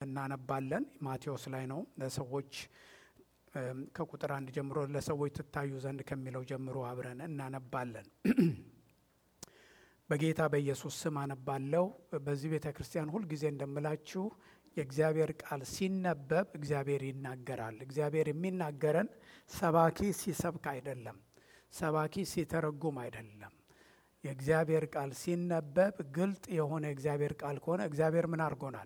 እናነባለን። ማቴዎስ ላይ ነው። ለሰዎች ከቁጥር አንድ ጀምሮ ለሰዎች ትታዩ ዘንድ ከሚለው ጀምሮ አብረን እናነባለን። በጌታ በኢየሱስ ስም አነባለሁ። በዚህ ቤተ ክርስቲያን ሁልጊዜ እንደምላችሁ የእግዚአብሔር ቃል ሲነበብ እግዚአብሔር ይናገራል። እግዚአብሔር የሚናገረን ሰባኪ ሲሰብክ አይደለም፣ ሰባኪ ሲተረጉም አይደለም። የእግዚአብሔር ቃል ሲነበብ ግልጥ የሆነ የእግዚአብሔር ቃል ከሆነ እግዚአብሔር ምን አድርጎናል?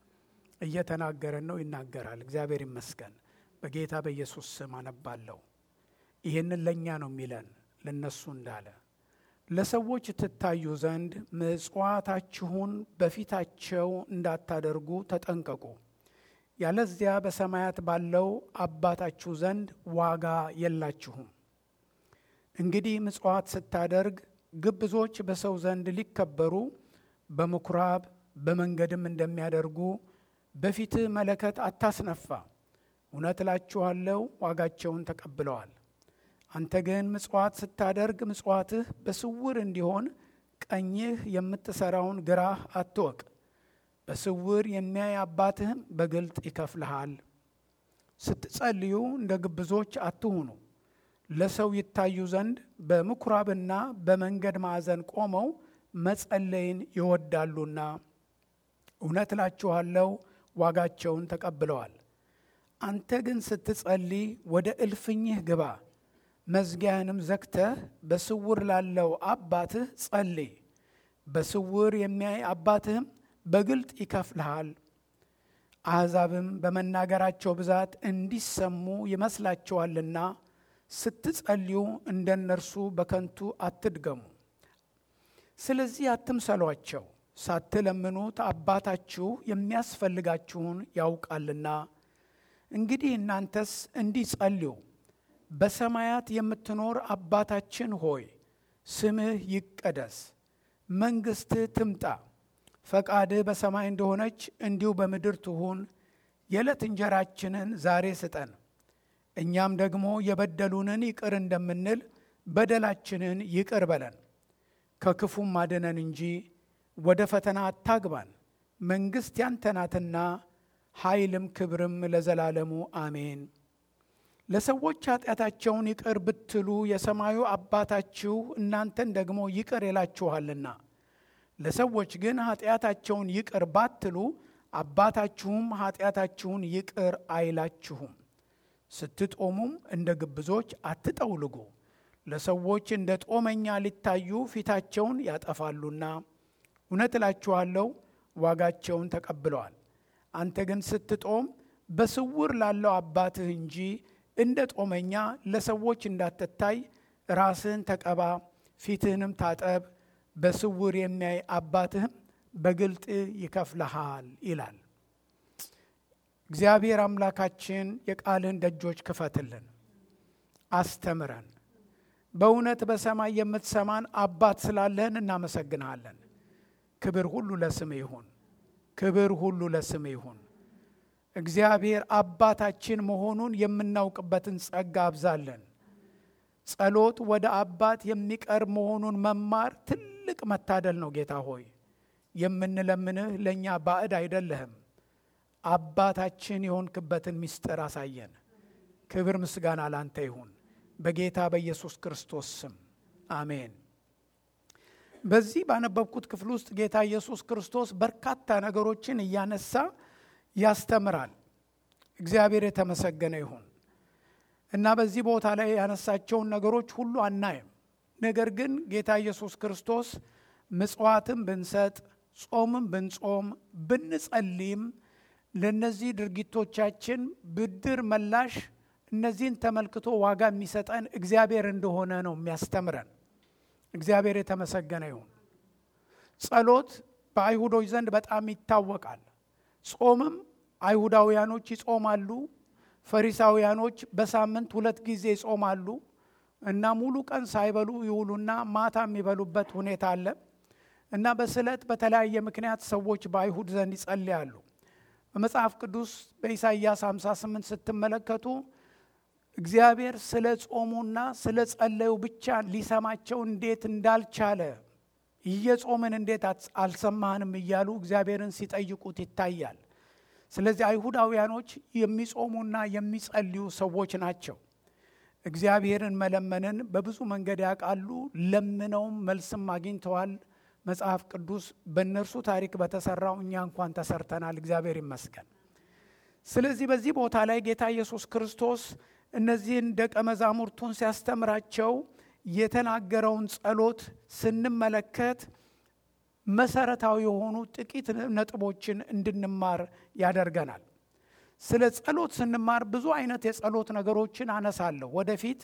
እየተናገረን ነው፣ ይናገራል። እግዚአብሔር ይመስገን። በጌታ በኢየሱስ ስም አነባለሁ። ይህንን ለእኛ ነው የሚለን ለነሱ እንዳለ ለሰዎች ትታዩ ዘንድ ምጽዋታችሁን በፊታቸው እንዳታደርጉ ተጠንቀቁ፣ ያለዚያ በሰማያት ባለው አባታችሁ ዘንድ ዋጋ የላችሁም። እንግዲህ ምጽዋት ስታደርግ ግብዞች በሰው ዘንድ ሊከበሩ በምኩራብ በመንገድም እንደሚያደርጉ በፊትህ መለከት አታስነፋ። እውነት እላችኋለሁ ዋጋቸውን ተቀብለዋል። አንተ ግን ምጽዋት ስታደርግ ምጽዋትህ በስውር እንዲሆን ቀኝህ የምትሰራውን ግራህ አትወቅ። በስውር የሚያይ አባትህም በግልጥ ይከፍልሃል። ስትጸልዩ እንደ ግብዞች አትሁኑ፣ ለሰው ይታዩ ዘንድ በምኩራብና በመንገድ ማዕዘን ቆመው መጸለይን ይወዳሉና፣ እውነት እላችኋለሁ ዋጋቸውን ተቀብለዋል። አንተ ግን ስትጸልይ ወደ እልፍኝህ ግባ መዝጊያህንም ዘግተህ በስውር ላለው አባትህ ጸልይ። በስውር የሚያይ አባትህም በግልጥ ይከፍልሃል። አሕዛብም በመናገራቸው ብዛት እንዲሰሙ ይመስላቸዋልና ስትጸልዩ እንደ እነርሱ በከንቱ አትድገሙ። ስለዚህ አትምሰሏቸው፣ ሳትለምኑት አባታችሁ የሚያስፈልጋችሁን ያውቃልና። እንግዲህ እናንተስ እንዲህ ጸልዩ በሰማያት የምትኖር አባታችን ሆይ ስምህ ይቀደስ፣ መንግሥትህ ትምጣ፣ ፈቃድህ በሰማይ እንደሆነች እንዲሁ በምድር ትሁን። የዕለት እንጀራችንን ዛሬ ስጠን፣ እኛም ደግሞ የበደሉንን ይቅር እንደምንል በደላችንን ይቅር በለን፣ ከክፉም አድነን እንጂ ወደ ፈተና አታግባን። መንግሥት ያንተ ናትና ኃይልም ክብርም ለዘላለሙ አሜን። ለሰዎች ኃጢአታቸውን ይቅር ብትሉ የሰማዩ አባታችሁ እናንተን ደግሞ ይቅር ይላችኋልና። ለሰዎች ግን ኃጢአታቸውን ይቅር ባትሉ አባታችሁም ኃጢአታችሁን ይቅር አይላችሁም። ስትጦሙም እንደ ግብዞች አትጠውልጉ፣ ለሰዎች እንደ ጦመኛ ሊታዩ ፊታቸውን ያጠፋሉና። እውነት እላችኋለሁ ዋጋቸውን ተቀብለዋል። አንተ ግን ስትጦም በስውር ላለው አባትህ እንጂ እንደ ጦመኛ ለሰዎች እንዳትታይ ራስህን ተቀባ፣ ፊትህንም ታጠብ፣ በስውር የሚያይ አባትህም በግልጥ ይከፍልሃል ይላል። እግዚአብሔር አምላካችን የቃልህን ደጆች ክፈትልን፣ አስተምረን። በእውነት በሰማይ የምትሰማን አባት ስላለህን እናመሰግንሃለን። ክብር ሁሉ ለስም ይሁን፣ ክብር ሁሉ ለስም ይሁን። እግዚአብሔር አባታችን መሆኑን የምናውቅበትን ጸጋ አብዛለን። ጸሎት ወደ አባት የሚቀርብ መሆኑን መማር ትልቅ መታደል ነው። ጌታ ሆይ የምንለምንህ ለእኛ ባዕድ አይደለህም። አባታችን የሆንክበትን ምስጢር አሳየን። ክብር ምስጋና ላንተ ይሁን፣ በጌታ በኢየሱስ ክርስቶስ ስም አሜን። በዚህ ባነበብኩት ክፍል ውስጥ ጌታ ኢየሱስ ክርስቶስ በርካታ ነገሮችን እያነሳ ያስተምራል። እግዚአብሔር የተመሰገነ ይሁን እና በዚህ ቦታ ላይ ያነሳቸውን ነገሮች ሁሉ አናይም። ነገር ግን ጌታ ኢየሱስ ክርስቶስ ምጽዋትም ብንሰጥ፣ ጾምም ብንጾም፣ ብንጸልይም ለእነዚህ ድርጊቶቻችን ብድር መላሽ እነዚህን ተመልክቶ ዋጋ የሚሰጠን እግዚአብሔር እንደሆነ ነው የሚያስተምረን። እግዚአብሔር የተመሰገነ ይሁን። ጸሎት በአይሁዶች ዘንድ በጣም ይታወቃል። ጾምም አይሁዳውያኖች ይጾማሉ። ፈሪሳውያኖች በሳምንት ሁለት ጊዜ ይጾማሉ እና ሙሉ ቀን ሳይበሉ ይውሉና ማታ የሚበሉበት ሁኔታ አለ እና በስለት በተለያየ ምክንያት ሰዎች በአይሁድ ዘንድ ይጸልያሉ። በመጽሐፍ ቅዱስ በኢሳይያስ 58 ስትመለከቱ እግዚአብሔር ስለ ጾሙና ስለ ጸለዩ ብቻ ሊሰማቸው እንዴት እንዳልቻለ እየጾምን እንዴት አልሰማህንም እያሉ እግዚአብሔርን ሲጠይቁት ይታያል። ስለዚህ አይሁዳውያኖች የሚጾሙና የሚጸልዩ ሰዎች ናቸው። እግዚአብሔርን መለመንን በብዙ መንገድ ያውቃሉ። ለምነውም መልስም አግኝተዋል። መጽሐፍ ቅዱስ በእነርሱ ታሪክ በተሰራው እኛ እንኳን ተሰርተናል። እግዚአብሔር ይመስገን። ስለዚህ በዚህ ቦታ ላይ ጌታ ኢየሱስ ክርስቶስ እነዚህን ደቀ መዛሙርቱን ሲያስተምራቸው የተናገረውን ጸሎት ስንመለከት መሰረታዊ የሆኑ ጥቂት ነጥቦችን እንድንማር ያደርገናል። ስለ ጸሎት ስንማር ብዙ አይነት የጸሎት ነገሮችን አነሳለሁ ወደፊት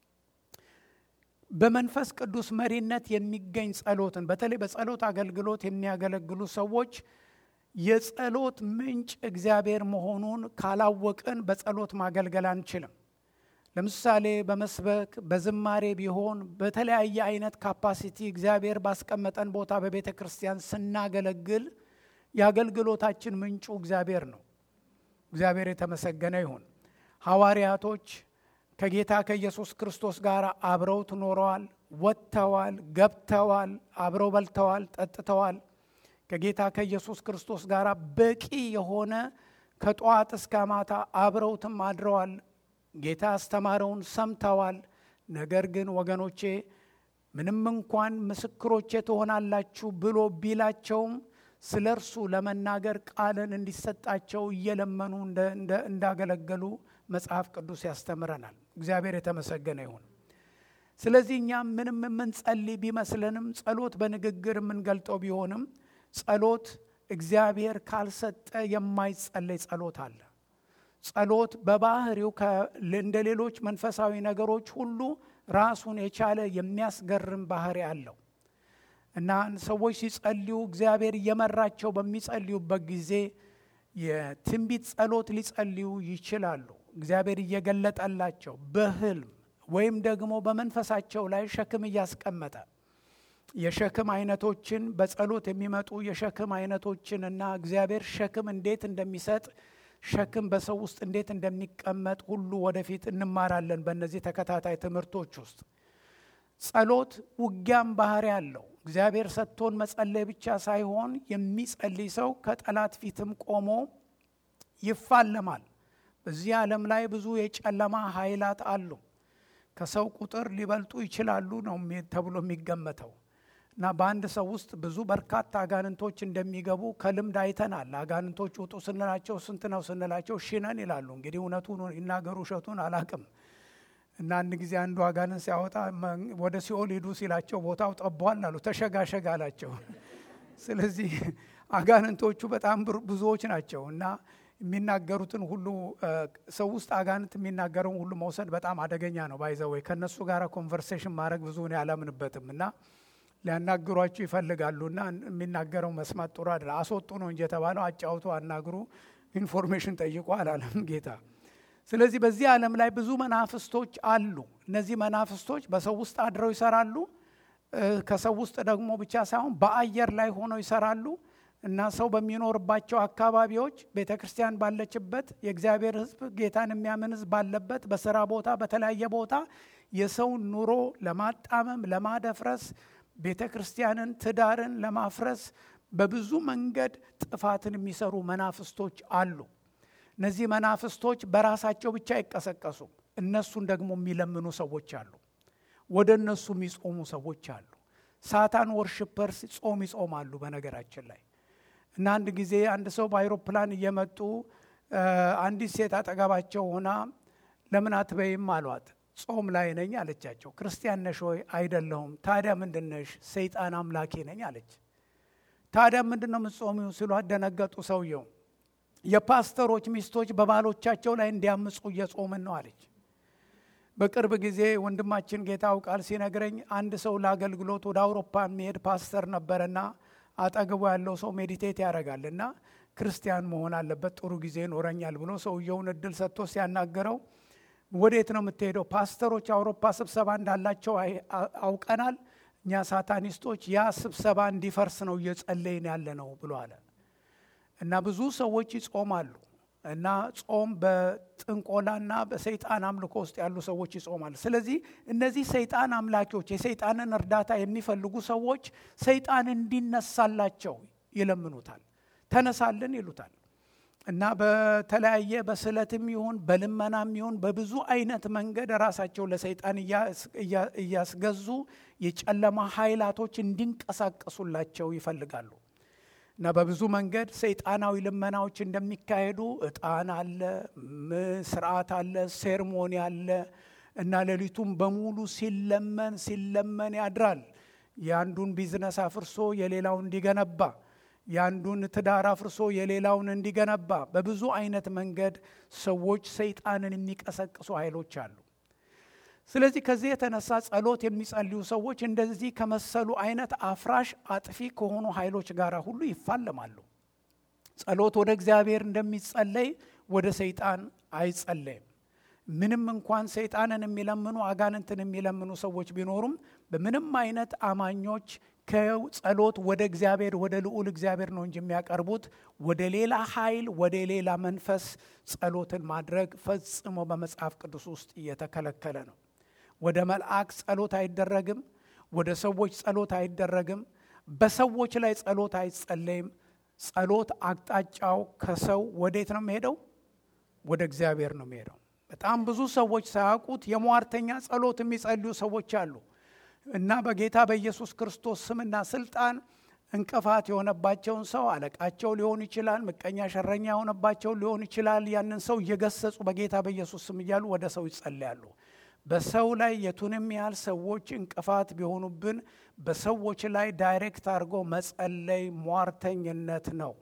በመንፈስ ቅዱስ መሪነት የሚገኝ ጸሎትን በተለይ በጸሎት አገልግሎት የሚያገለግሉ ሰዎች የጸሎት ምንጭ እግዚአብሔር መሆኑን ካላወቅን በጸሎት ማገልገል አንችልም። ለምሳሌ በመስበክ በዝማሬ ቢሆን በተለያየ አይነት ካፓሲቲ እግዚአብሔር ባስቀመጠን ቦታ በቤተ ክርስቲያን ስናገለግል የአገልግሎታችን ምንጩ እግዚአብሔር ነው። እግዚአብሔር የተመሰገነ ይሁን። ሐዋርያቶች ከጌታ ከኢየሱስ ክርስቶስ ጋር አብረው ኖረዋል፣ ወጥተዋል፣ ገብተዋል፣ አብረው በልተዋል፣ ጠጥተዋል። ከጌታ ከኢየሱስ ክርስቶስ ጋር በቂ የሆነ ከጠዋት እስከ ማታ አብረውትም አድረዋል። ጌታ ያስተማረውን ሰምተዋል። ነገር ግን ወገኖቼ ምንም እንኳን ምስክሮቼ ትሆናላችሁ ብሎ ቢላቸውም ስለ እርሱ ለመናገር ቃልን እንዲሰጣቸው እየለመኑ እንዳገለገሉ መጽሐፍ ቅዱስ ያስተምረናል። እግዚአብሔር የተመሰገነ ይሁን። ስለዚህ እኛ ምንም የምንጸልይ ቢመስለንም ጸሎት በንግግር የምንገልጠው ቢሆንም ጸሎት እግዚአብሔር ካልሰጠ የማይጸለይ ጸሎት አለ። ጸሎት በባህሪው እንደ ሌሎች መንፈሳዊ ነገሮች ሁሉ ራሱን የቻለ የሚያስገርም ባህሪ አለው እና ሰዎች ሲጸልዩ እግዚአብሔር እየመራቸው በሚጸልዩበት ጊዜ የትንቢት ጸሎት ሊጸልዩ ይችላሉ። እግዚአብሔር እየገለጠላቸው በህልም ወይም ደግሞ በመንፈሳቸው ላይ ሸክም እያስቀመጠ የሸክም አይነቶችን በጸሎት የሚመጡ የሸክም አይነቶችን እና እግዚአብሔር ሸክም እንዴት እንደሚሰጥ ሸክም በሰው ውስጥ እንዴት እንደሚቀመጥ ሁሉ ወደፊት እንማራለን። በእነዚህ ተከታታይ ትምህርቶች ውስጥ ጸሎት ውጊያም ባህሪ አለው። እግዚአብሔር ሰጥቶን መጸለይ ብቻ ሳይሆን የሚጸልይ ሰው ከጠላት ፊትም ቆሞ ይፋለማል። በዚህ ዓለም ላይ ብዙ የጨለማ ኃይላት አሉ። ከሰው ቁጥር ሊበልጡ ይችላሉ ነው ተብሎ የሚገመተው እና በአንድ ሰው ውስጥ ብዙ በርካታ አጋንንቶች እንደሚገቡ ከልምድ አይተናል። አጋንንቶች ውጡ ስንላቸው ስንት ነው ስንላቸው ሺነን ይላሉ። እንግዲህ እውነቱን ይናገሩ ውሸቱን አላቅም። እና አንድ ጊዜ አንዱ አጋንንት ሲያወጣ ወደ ሲኦል ሂዱ ሲላቸው ቦታው ጠቧል አሉ። ተሸጋሸግ አላቸው። ስለዚህ አጋንንቶቹ በጣም ብዙዎች ናቸው እና የሚናገሩትን ሁሉ ሰው ውስጥ አጋንንት የሚናገረውን ሁሉ መውሰድ በጣም አደገኛ ነው። ባይዘወይ ከእነሱ ጋር ኮንቨርሴሽን ማድረግ ብዙ እኔ አላምንበትም እና ሊያናግሯችሁ ይፈልጋሉና የሚናገረው መስማት ጥሩ አይደለም። አስወጡ ነው እንጂ የተባለው አጫውቶ አናግሩ፣ ኢንፎርሜሽን ጠይቁ አላለም ጌታ። ስለዚህ በዚህ ዓለም ላይ ብዙ መናፍስቶች አሉ። እነዚህ መናፍስቶች በሰው ውስጥ አድረው ይሰራሉ። ከሰው ውስጥ ደግሞ ብቻ ሳይሆን በአየር ላይ ሆነው ይሰራሉ እና ሰው በሚኖርባቸው አካባቢዎች ቤተ ክርስቲያን ባለችበት የእግዚአብሔር ሕዝብ ጌታን የሚያምን ሕዝብ ባለበት በስራ ቦታ፣ በተለያየ ቦታ የሰውን ኑሮ ለማጣመም ለማደፍረስ ቤተ ክርስቲያንን ትዳርን ለማፍረስ በብዙ መንገድ ጥፋትን የሚሰሩ መናፍስቶች አሉ። እነዚህ መናፍስቶች በራሳቸው ብቻ አይቀሰቀሱ። እነሱን ደግሞ የሚለምኑ ሰዎች አሉ። ወደ እነሱ የሚጾሙ ሰዎች አሉ። ሳታን ወርሽፐርስ ጾም ይጾማሉ። በነገራችን ላይ እና አንድ ጊዜ አንድ ሰው በአይሮፕላን እየመጡ አንዲት ሴት አጠገባቸው ሆና ለምን አትበይም አሏት። ጾም ላይ ነኝ አለቻቸው። ክርስቲያን ነሽ ወይ? አይደለሁም። ታዲያ ምንድን ነሽ? ሰይጣን አምላኪ ነኝ አለች። ታዲያ ምንድን ነው የምትጾሚው ሲሏት ደነገጡ። ሰውየው የፓስተሮች ሚስቶች በባሎቻቸው ላይ እንዲያምፁ እየጾምን ነው አለች። በቅርብ ጊዜ ወንድማችን ጌታው ቃል ሲነግረኝ አንድ ሰው ለአገልግሎት ወደ አውሮፓ የሚሄድ ፓስተር ነበረና አጠገቡ ያለው ሰው ሜዲቴት ያደርጋል እና ክርስቲያን መሆን አለበት ጥሩ ጊዜ ይኖረኛል ብሎ ሰውየውን እድል ሰጥቶ ሲያናገረው ወዴት ነው የምትሄደው? ፓስተሮች አውሮፓ ስብሰባ እንዳላቸው አውቀናል። እኛ ሳታኒስቶች ያ ስብሰባ እንዲፈርስ ነው እየጸለይን ያለ ነው ብሎ አለ እና ብዙ ሰዎች ይጾማሉ እና ጾም በጥንቆላና በሰይጣን አምልኮ ውስጥ ያሉ ሰዎች ይጾማሉ። ስለዚህ እነዚህ ሰይጣን አምላኪዎች የሰይጣንን እርዳታ የሚፈልጉ ሰዎች ሰይጣን እንዲነሳላቸው ይለምኑታል። ተነሳልን ይሉታል። እና በተለያየ በስለትም ይሁን በልመናም ይሁን በብዙ አይነት መንገድ ራሳቸው ለሰይጣን እያስገዙ የጨለማ ኃይላቶች እንዲንቀሳቀሱላቸው ይፈልጋሉ። እና በብዙ መንገድ ሰይጣናዊ ልመናዎች እንደሚካሄዱ እጣን አለ፣ ስርዓት አለ፣ ሴርሞኒ አለ እና ሌሊቱም በሙሉ ሲለመን ሲለመን ያድራል። የአንዱን ቢዝነስ አፍርሶ የሌላውን እንዲገነባ የአንዱን ትዳር አፍርሶ የሌላውን እንዲገነባ በብዙ አይነት መንገድ ሰዎች ሰይጣንን የሚቀሰቅሱ ኃይሎች አሉ። ስለዚህ ከዚህ የተነሳ ጸሎት የሚጸልዩ ሰዎች እንደዚህ ከመሰሉ አይነት አፍራሽ አጥፊ ከሆኑ ኃይሎች ጋር ሁሉ ይፋለማሉ። ጸሎት ወደ እግዚአብሔር እንደሚጸለይ ወደ ሰይጣን አይጸለይም። ምንም እንኳን ሰይጣንን የሚለምኑ አጋንንትን የሚለምኑ ሰዎች ቢኖሩም በምንም አይነት አማኞች ከጸሎት ወደ እግዚአብሔር ወደ ልዑል እግዚአብሔር ነው እንጂ የሚያቀርቡት ወደ ሌላ ኃይል ወደ ሌላ መንፈስ ጸሎትን ማድረግ ፈጽሞ በመጽሐፍ ቅዱስ ውስጥ እየተከለከለ ነው። ወደ መልአክ ጸሎት አይደረግም። ወደ ሰዎች ጸሎት አይደረግም። በሰዎች ላይ ጸሎት አይጸለይም። ጸሎት አቅጣጫው ከሰው ወዴት ነው የሚሄደው? ወደ እግዚአብሔር ነው የሚሄደው። በጣም ብዙ ሰዎች ሳያውቁት የሟርተኛ ጸሎት የሚጸልዩ ሰዎች አሉ እና በጌታ በኢየሱስ ክርስቶስ ስምና ስልጣን እንቅፋት የሆነባቸውን ሰው አለቃቸው ሊሆን ይችላል፣ ምቀኛ ሸረኛ የሆነባቸው ሊሆን ይችላል። ያንን ሰው እየገሰጹ በጌታ በኢየሱስ ስም እያሉ ወደ ሰው ይጸልያሉ። በሰው ላይ የቱንም ያህል ሰዎች እንቅፋት ቢሆኑብን በሰዎች ላይ ዳይሬክት አድርጎ መጸለይ ሟርተኝነት ነው።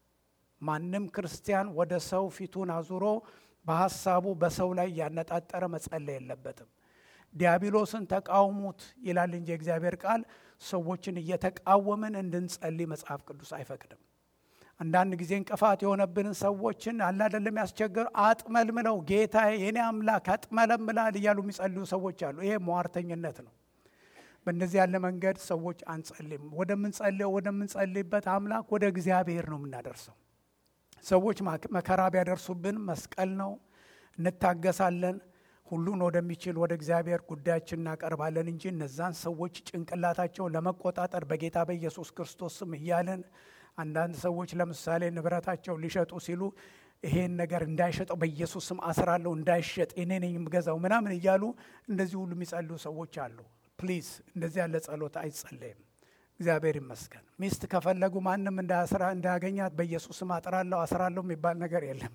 ማንም ክርስቲያን ወደ ሰው ፊቱን አዙሮ በሐሳቡ በሰው ላይ ያነጣጠረ መጸለይ የለበትም። ዲያብሎስን ተቃውሙት ይላል እንጂ የእግዚአብሔር ቃል ሰዎችን እየተቃወምን እንድንጸልይ መጽሐፍ ቅዱስ አይፈቅድም። አንዳንድ ጊዜ እንቅፋት የሆነብንን ሰዎችን አላደለም ያስቸገሩ አጥመልምለው ጌታ የኔ አምላክ አጥመለምላል እያሉ የሚጸልዩ ሰዎች አሉ። ይሄ ሟርተኝነት ነው። በእንደዚህ ያለ መንገድ ሰዎች አንጸልይም። ወደምንጸልየው ወደምንጸልይበት አምላክ ወደ እግዚአብሔር ነው የምናደርሰው። ሰዎች መከራ ቢያደርሱብን መስቀል ነው እንታገሳለን። ሁሉን ወደሚችል ወደ እግዚአብሔር ጉዳያችን እናቀርባለን እንጂ እነዛን ሰዎች ጭንቅላታቸውን ለመቆጣጠር በጌታ በኢየሱስ ክርስቶስ ስም እያለን አንዳንድ ሰዎች ለምሳሌ ንብረታቸው ሊሸጡ ሲሉ ይሄን ነገር እንዳይሸጠው በኢየሱስ ስም አስራለሁ እንዳይሸጥ እኔ ነኝ የምገዛው ምናምን እያሉ እንደዚህ ሁሉ የሚጸልዩ ሰዎች አሉ። ፕሊዝ እንደዚህ ያለ ጸሎት አይጸለይም። እግዚአብሔር ይመስገን። ሚስት ከፈለጉ ማንም እንዳያስራ እንዳያገኛት በኢየሱስ ስም አጥራለሁ አስራለሁ የሚባል ነገር የለም።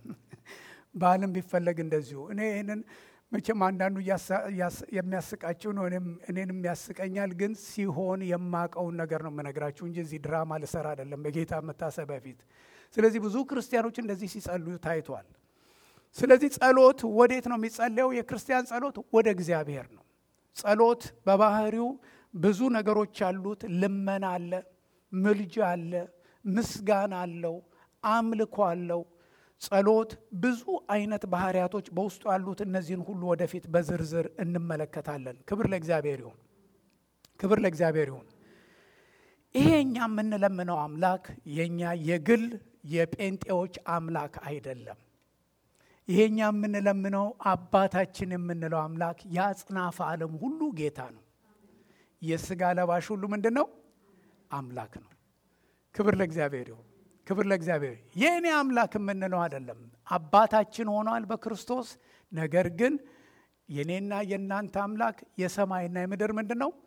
ባልም ቢፈለግ እንደዚሁ እኔ ይህንን መቼም አንዳንዱ የሚያስቃችሁ ነው፣ እኔንም ያስቀኛል። ግን ሲሆን የማቀውን ነገር ነው የምነግራችሁ እንጂ እዚህ ድራማ ልሰራ አይደለም በጌታ መታሰብ በፊት። ስለዚህ ብዙ ክርስቲያኖች እንደዚህ ሲጸልዩ ታይቷል። ስለዚህ ጸሎት ወዴት ነው የሚጸለየው? የክርስቲያን ጸሎት ወደ እግዚአብሔር ነው። ጸሎት በባህሪው ብዙ ነገሮች አሉት። ልመና አለ፣ ምልጃ አለ፣ ምስጋና አለው፣ አምልኮ አለው። ጸሎት ብዙ አይነት ባህሪያቶች በውስጡ ያሉት እነዚህን ሁሉ ወደፊት በዝርዝር እንመለከታለን። ክብር ለእግዚአብሔር ይሁን፣ ክብር ለእግዚአብሔር ይሁን። ይሄ እኛ የምንለምነው አምላክ የእኛ የግል የጴንጤዎች አምላክ አይደለም። ይሄ እኛ የምንለምነው አባታችን የምንለው አምላክ የአጽናፈ ዓለም ሁሉ ጌታ ነው። የስጋ ለባሽ ሁሉ ምንድን ነው? አምላክ ነው። ክብር ለእግዚአብሔር ይሁን። ክብር ለእግዚአብሔር። የእኔ አምላክ የምንለው አይደለም። አባታችን ሆኗል በክርስቶስ። ነገር ግን የእኔና የእናንተ አምላክ የሰማይና የምድር ምንድን ነው?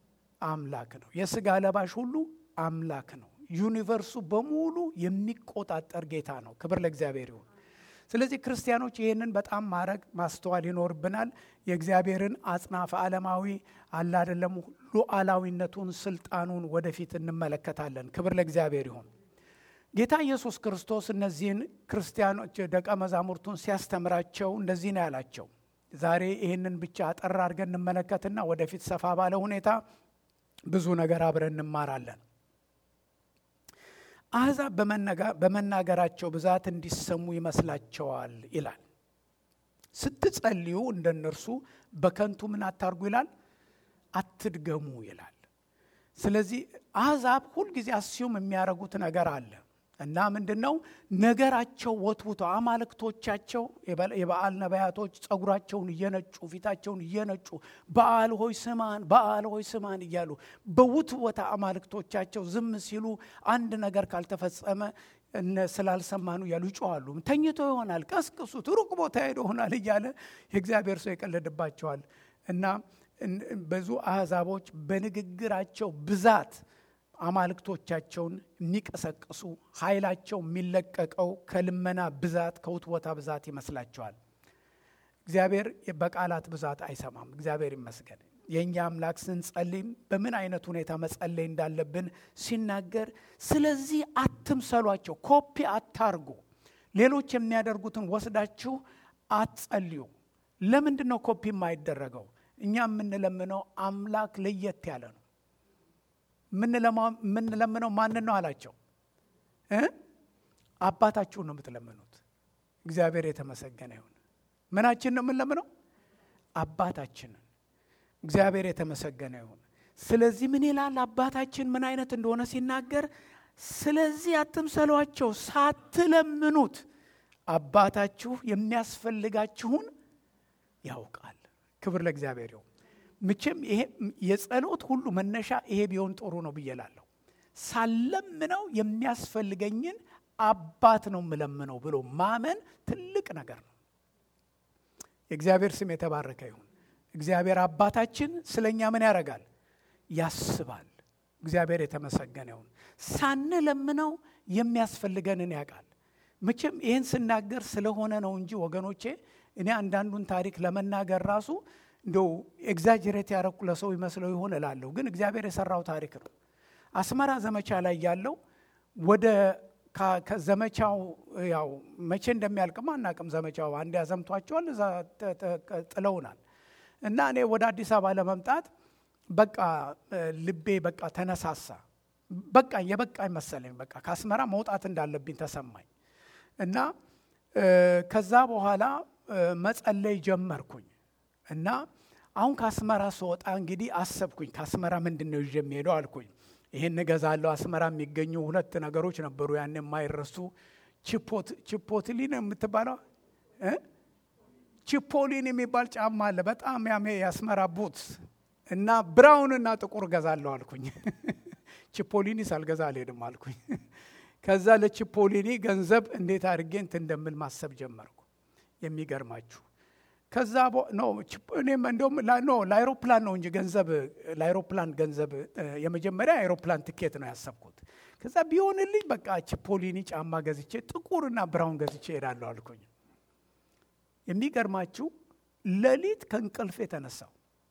አምላክ ነው። የስጋ ለባሽ ሁሉ አምላክ ነው። ዩኒቨርሱ በሙሉ የሚቆጣጠር ጌታ ነው። ክብር ለእግዚአብሔር ይሁን። ስለዚህ ክርስቲያኖች ይህንን በጣም ማድረግ ማስተዋል ይኖርብናል። የእግዚአብሔርን አጽናፈ ዓለማዊ አለ አይደለም ሉዓላዊነቱን፣ ስልጣኑን ወደፊት እንመለከታለን። ክብር ለእግዚአብሔር ይሁን። ጌታ ኢየሱስ ክርስቶስ እነዚህን ክርስቲያኖች ደቀ መዛሙርቱን ሲያስተምራቸው እንደዚህ ነው ያላቸው። ዛሬ ይህንን ብቻ አጠር አድርገን እንመለከትና ወደፊት ሰፋ ባለ ሁኔታ ብዙ ነገር አብረን እንማራለን። አሕዛብ በመናገራቸው ብዛት እንዲሰሙ ይመስላቸዋል ይላል። ስትጸልዩ እንደ እነርሱ በከንቱ ምን አታርጉ ይላል፣ አትድገሙ ይላል። ስለዚህ አሕዛብ ሁልጊዜ አስዩም የሚያደርጉት ነገር አለ እና ምንድን ነው ነገራቸው ወትውቶ አማልክቶቻቸው የበዓል ነቢያቶች ጸጉራቸውን እየነጩ ፊታቸውን እየነጩ በዓል ሆይ ስማን፣ በዓል ሆይ ስማን እያሉ በውትወታ አማልክቶቻቸው ዝም ሲሉ አንድ ነገር ካልተፈጸመ እነ ስላልሰማኑ እያሉ ይጮኋሉ። ተኝቶ ይሆናል፣ ቀስቅሱት፣ ሩቅ ቦታ ሄዶ ይሆናል እያለ የእግዚአብሔር ሰው ይቀልድባቸዋል። እና ብዙ አሕዛቦች በንግግራቸው ብዛት አማልክቶቻቸውን የሚቀሰቅሱ ኃይላቸው የሚለቀቀው ከልመና ብዛት ከውትወታ ብዛት ይመስላቸዋል። እግዚአብሔር በቃላት ብዛት አይሰማም። እግዚአብሔር ይመስገን። የእኛ አምላክ ስንጸልይም በምን አይነት ሁኔታ መጸለይ እንዳለብን ሲናገር፣ ስለዚህ አትምሰሏቸው፣ ኮፒ አታርጉ፣ ሌሎች የሚያደርጉትን ወስዳችሁ አትጸልዩ። ለምንድን ነው ኮፒ የማይደረገው? እኛ የምንለምነው አምላክ ለየት ያለ ነው። የምንለምነው ማንን ነው አላቸው እ አባታችሁን ነው የምትለምኑት። እግዚአብሔር የተመሰገነ ይሁን። ምናችን ነው የምንለምነው? አባታችንን። እግዚአብሔር የተመሰገነ ይሁን። ስለዚህ ምን ይላል? አባታችን ምን አይነት እንደሆነ ሲናገር፣ ስለዚህ አትምሰሏቸው፣ ሳትለምኑት አባታችሁ የሚያስፈልጋችሁን ያውቃል። ክብር ለእግዚአብሔር ይሁን። ምችም ይሄ የጸሎት ሁሉ መነሻ ይሄ ቢሆን ጥሩ ነው ብዬ እላለሁ። ሳለምነው የሚያስፈልገኝን አባት ነው የምለምነው ብሎ ማመን ትልቅ ነገር ነው። የእግዚአብሔር ስም የተባረከ ይሁን። እግዚአብሔር አባታችን ስለ እኛ ምን ያደርጋል? ያስባል። እግዚአብሔር የተመሰገነ ይሁን። ሳንለምነው የሚያስፈልገንን ያውቃል። መቼም ይህን ስናገር ስለሆነ ነው እንጂ ወገኖቼ፣ እኔ አንዳንዱን ታሪክ ለመናገር ራሱ እንደው ኤግዛጀሬት ያረኩ ለሰው ይመስለው ይሆን እላለሁ። ግን እግዚአብሔር የሰራው ታሪክ ነው። አስመራ ዘመቻ ላይ ያለው ወደ ከዘመቻው ያው መቼ እንደሚያልቅም አናቅም። ዘመቻው አንድ ያዘምቷቸዋል፣ እዛ ጥለውናል። እና እኔ ወደ አዲስ አበባ ለመምጣት በቃ ልቤ በቃ ተነሳሳ። በቃ የበቃኝ መሰለኝ። በቃ ከአስመራ መውጣት እንዳለብኝ ተሰማኝ። እና ከዛ በኋላ መጸለይ ጀመርኩኝ። እና አሁን ከአስመራ ስወጣ እንግዲህ አሰብኩኝ፣ ከአስመራ ምንድን ነው ይዤ የሚሄደው አልኩኝ። ይህን እገዛለሁ። አስመራ የሚገኙ ሁለት ነገሮች ነበሩ ያን የማይረሱ ቺፖትሊን የምትባለው ቺፖሊን የሚባል ጫማ አለ። በጣም ያሜ የአስመራ ቡትስ እና ብራውን እና ጥቁር እገዛለሁ አልኩኝ። ቺፖሊኒ ሳልገዛ አልሄድም አልኩኝ። ከዛ ለቺፖሊኒ ገንዘብ እንዴት አድርጌ እንትን እንደምል ማሰብ ጀመርኩ። የሚገርማችሁ ከዛ እኔም እንደውም ኖ ለአይሮፕላን ነው እንጂ ገንዘብ ለአይሮፕላን ገንዘብ የመጀመሪያ አይሮፕላን ትኬት ነው ያሰብኩት። ከዛ ቢሆንልኝ በቃ ቺፖሊኒ ጫማ ገዝቼ ጥቁርና ብራውን ገዝቼ እሄዳለሁ አልኩኝ። የሚገርማችሁ ሌሊት ከእንቅልፍ የተነሳው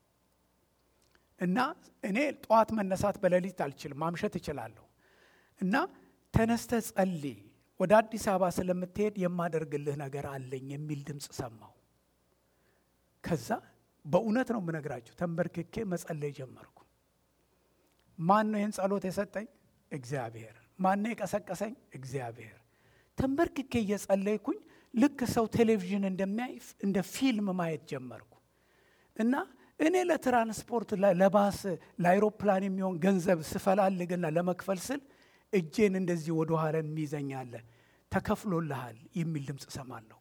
እና እኔ ጠዋት መነሳት በሌሊት አልችልም፣ ማምሸት እችላለሁ። እና ተነስተ ጸልይ፣ ወደ አዲስ አበባ ስለምትሄድ የማደርግልህ ነገር አለኝ የሚል ድምፅ ሰማሁ። ከዛ በእውነት ነው የምነግራችሁ፣ ተንበርክኬ መጸለይ ጀመርኩ። ማን ነው ይህን ጸሎት የሰጠኝ? እግዚአብሔር። ማን ነው የቀሰቀሰኝ? እግዚአብሔር። ተንበርክኬ እየጸለይኩኝ ልክ ሰው ቴሌቪዥን እንደሚያይ እንደ ፊልም ማየት ጀመርኩ እና እኔ ለትራንስፖርት ለባስ ለአይሮፕላን የሚሆን ገንዘብ ስፈላልግና ለመክፈል ስል እጄን እንደዚህ ወደ ኋላ የሚይዘኛለ ተከፍሎልሃል የሚል ድምፅ ሰማለሁ።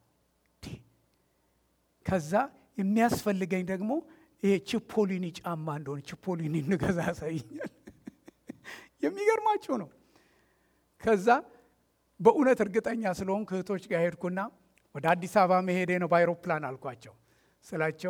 ከዛ የሚያስፈልገኝ ደግሞ ይሄ ቺፖሊኒ ጫማ እንደሆነ ቺፖሊኒ እንገዛ ያሳይኛል። የሚገርማችሁ ነው። ከዛ በእውነት እርግጠኛ ስለሆንኩ እህቶች ጋር ሄድኩና ወደ አዲስ አበባ መሄዴ ነው በአይሮፕላን አልኳቸው ስላቸው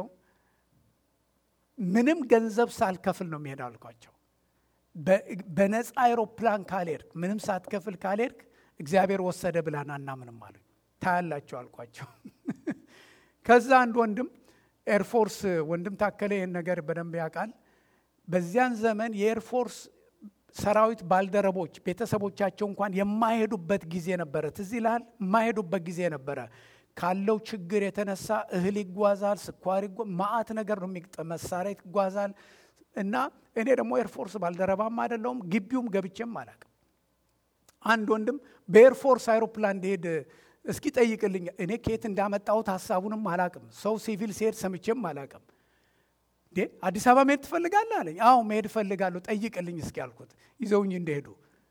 ምንም ገንዘብ ሳልከፍል ነው የሚሄድ አልኳቸው። በነፃ አይሮፕላን ካልሄድክ ምንም ሳትከፍል ካልሄድክ እግዚአብሔር ወሰደ ብላን አናምንም አሉኝ። ታያላቸው አልኳቸው። ከዛ አንድ ወንድም ኤርፎርስ ወንድም ታከለ ይህን ነገር በደንብ ያውቃል። በዚያን ዘመን የኤርፎርስ ሰራዊት ባልደረቦች ቤተሰቦቻቸው እንኳን የማይሄዱበት ጊዜ ነበረ። ትዝ ይልሃል? የማይሄዱበት ጊዜ ነበረ። ካለው ችግር የተነሳ እህል ይጓዛል፣ ስኳር ማአት ነገር ነው የሚግጠ መሳሪያ ይጓዛል። እና እኔ ደግሞ ኤርፎርስ ባልደረባም አይደለሁም ግቢውም ገብቼም አላቅም። አንድ ወንድም በኤርፎርስ አይሮፕላን እንደሄድ እስኪ ጠይቅልኝ። እኔ ከየት እንዳመጣሁት ሀሳቡንም አላቅም። ሰው ሲቪል ሲሄድ ሰምቼም አላቅም። አዲስ አበባ መሄድ ትፈልጋለህ አለኝ። አዎ መሄድ እፈልጋለሁ፣ ጠይቅልኝ እስኪ አልኩት። ይዘውኝ እንደሄዱ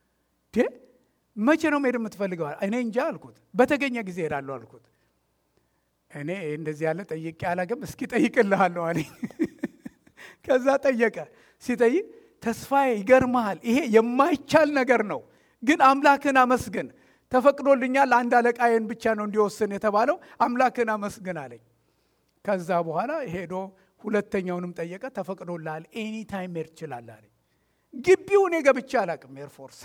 መቼ ነው መሄድ የምትፈልገው? እኔ እንጃ አልኩት። በተገኘ ጊዜ ሄዳለሁ አልኩት። እኔ እንደዚህ ያለ ጠይቄ አላቅም፣ እስኪ ጠይቅልሃለሁ አለኝ። ከዛ ጠየቀ። ሲጠይቅ ተስፋዬ ይገርመሃል፣ ይሄ የማይቻል ነገር ነው፣ ግን አምላክን አመስግን። ተፈቅዶልኛል፣ አንድ አለቃዬን ብቻ ነው እንዲወስን የተባለው፣ አምላክን አመስግን አለኝ። ከዛ በኋላ ሄዶ ሁለተኛውንም ጠየቀ፣ ተፈቅዶልሃል፣ ኤኒ ታይም መሄድ ትችላለህ አለኝ። ግቢው እኔ ገብቼ አላቅም ኤርፎርስ።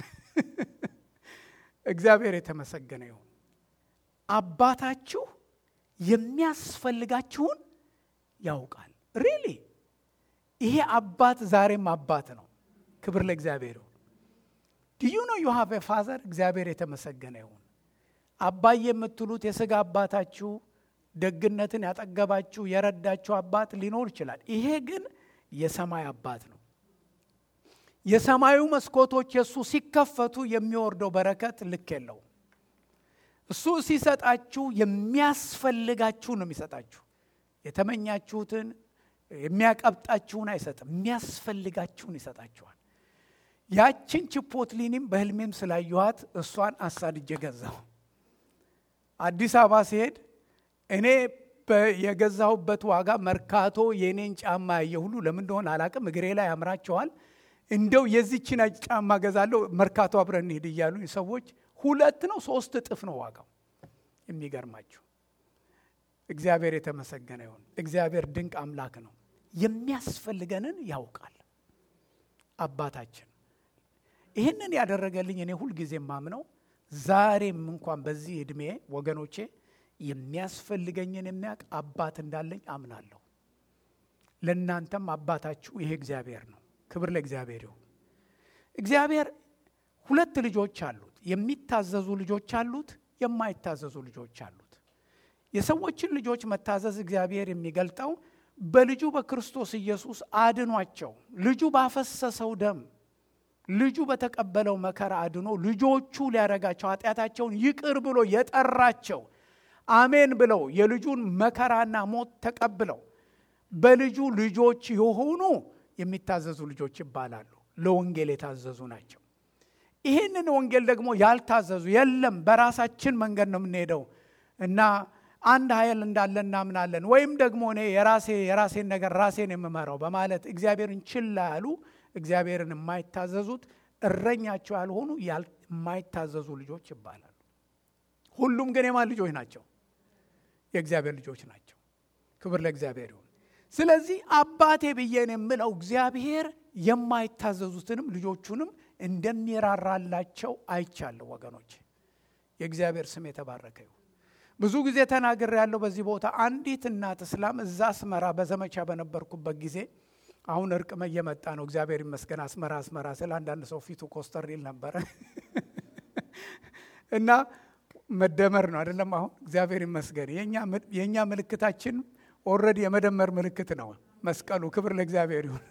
እግዚአብሔር የተመሰገነ ይሁን። አባታችሁ የሚያስፈልጋችሁን ያውቃል። ሪሊ ይሄ አባት ዛሬም አባት ነው። ክብር ለእግዚአብሔር ይሁን። ዲዩ ነው ዩ ሃቭ ፋዘር። እግዚአብሔር የተመሰገነ ይሁን። አባዬ የምትሉት የስጋ አባታችሁ ደግነትን ያጠገባችሁ የረዳችሁ አባት ሊኖር ይችላል። ይሄ ግን የሰማይ አባት ነው። የሰማዩ መስኮቶች የእሱ ሲከፈቱ የሚወርደው በረከት ልክ የለውም። እሱ ሲሰጣችሁ የሚያስፈልጋችሁ ነው የሚሰጣችሁ። የተመኛችሁትን የሚያቀብጣችሁን አይሰጥም፣ የሚያስፈልጋችሁን ይሰጣችኋል። ያችን ችፖትሊኒም በህልሜም ስላየኋት እሷን አሳድጄ ገዛሁ። አዲስ አበባ ሲሄድ እኔ የገዛሁበት ዋጋ መርካቶ የእኔን ጫማ ያየ ሁሉ ለምን እንደሆነ አላቅም፣ እግሬ ላይ ያምራቸዋል። እንደው የዚችን ጫማ ገዛለሁ መርካቶ አብረን እንሂድ እያሉ ሰዎች ሁለት ነው ሶስት እጥፍ ነው ዋጋው። የሚገርማችሁ እግዚአብሔር የተመሰገነ ይሁን። እግዚአብሔር ድንቅ አምላክ ነው። የሚያስፈልገንን ያውቃል አባታችን። ይህንን ያደረገልኝ እኔ ሁልጊዜ ማምነው ዛሬም እንኳን በዚህ ዕድሜ ወገኖቼ የሚያስፈልገኝን የሚያውቅ አባት እንዳለኝ አምናለሁ። ለእናንተም አባታችሁ ይሄ እግዚአብሔር ነው። ክብር ለእግዚአብሔር ይሁን። እግዚአብሔር ሁለት ልጆች አሉት። የሚታዘዙ ልጆች አሉት፣ የማይታዘዙ ልጆች አሉት። የሰዎችን ልጆች መታዘዝ እግዚአብሔር የሚገልጠው በልጁ በክርስቶስ ኢየሱስ አድኗቸው ልጁ ባፈሰሰው ደም ልጁ በተቀበለው መከራ አድኖ ልጆቹ ሊያረጋቸው ኃጢአታቸውን ይቅር ብሎ የጠራቸው አሜን ብለው የልጁን መከራና ሞት ተቀብለው በልጁ ልጆች የሆኑ የሚታዘዙ ልጆች ይባላሉ። ለወንጌል የታዘዙ ናቸው። ይህንን ወንጌል ደግሞ ያልታዘዙ የለም በራሳችን መንገድ ነው የምንሄደው እና አንድ ኃይል እንዳለ እናምናለን ወይም ደግሞ እኔ የራሴ የራሴን ነገር ራሴን የምመራው በማለት እግዚአብሔርን ችላ ያሉ እግዚአብሔርን የማይታዘዙት እረኛቸው ያልሆኑ የማይታዘዙ ልጆች ይባላሉ። ሁሉም ግን የማን ልጆች ናቸው? የእግዚአብሔር ልጆች ናቸው። ክብር ለእግዚአብሔር ይሁን። ስለዚህ አባቴ ብዬን የምለው እግዚአብሔር የማይታዘዙትንም ልጆቹንም እንደሚራራላቸው አይቻለሁ። ወገኖች የእግዚአብሔር ስም የተባረከ ይሁን። ብዙ ጊዜ ተናግሬ ያለው በዚህ ቦታ አንዲት እናት እስላም እዛ አስመራ በዘመቻ በነበርኩበት ጊዜ አሁን እርቅ እየመጣ ነው። እግዚአብሔር ይመስገን። አስመራ አስመራ ስለ አንዳንድ ሰው ፊቱ ኮስተር ይል ነበረ እና መደመር ነው አይደለም። አሁን እግዚአብሔር ይመስገን የእኛ ምልክታችን ኦልሬዲ የመደመር ምልክት ነው መስቀሉ። ክብር ለእግዚአብሔር ይሁን።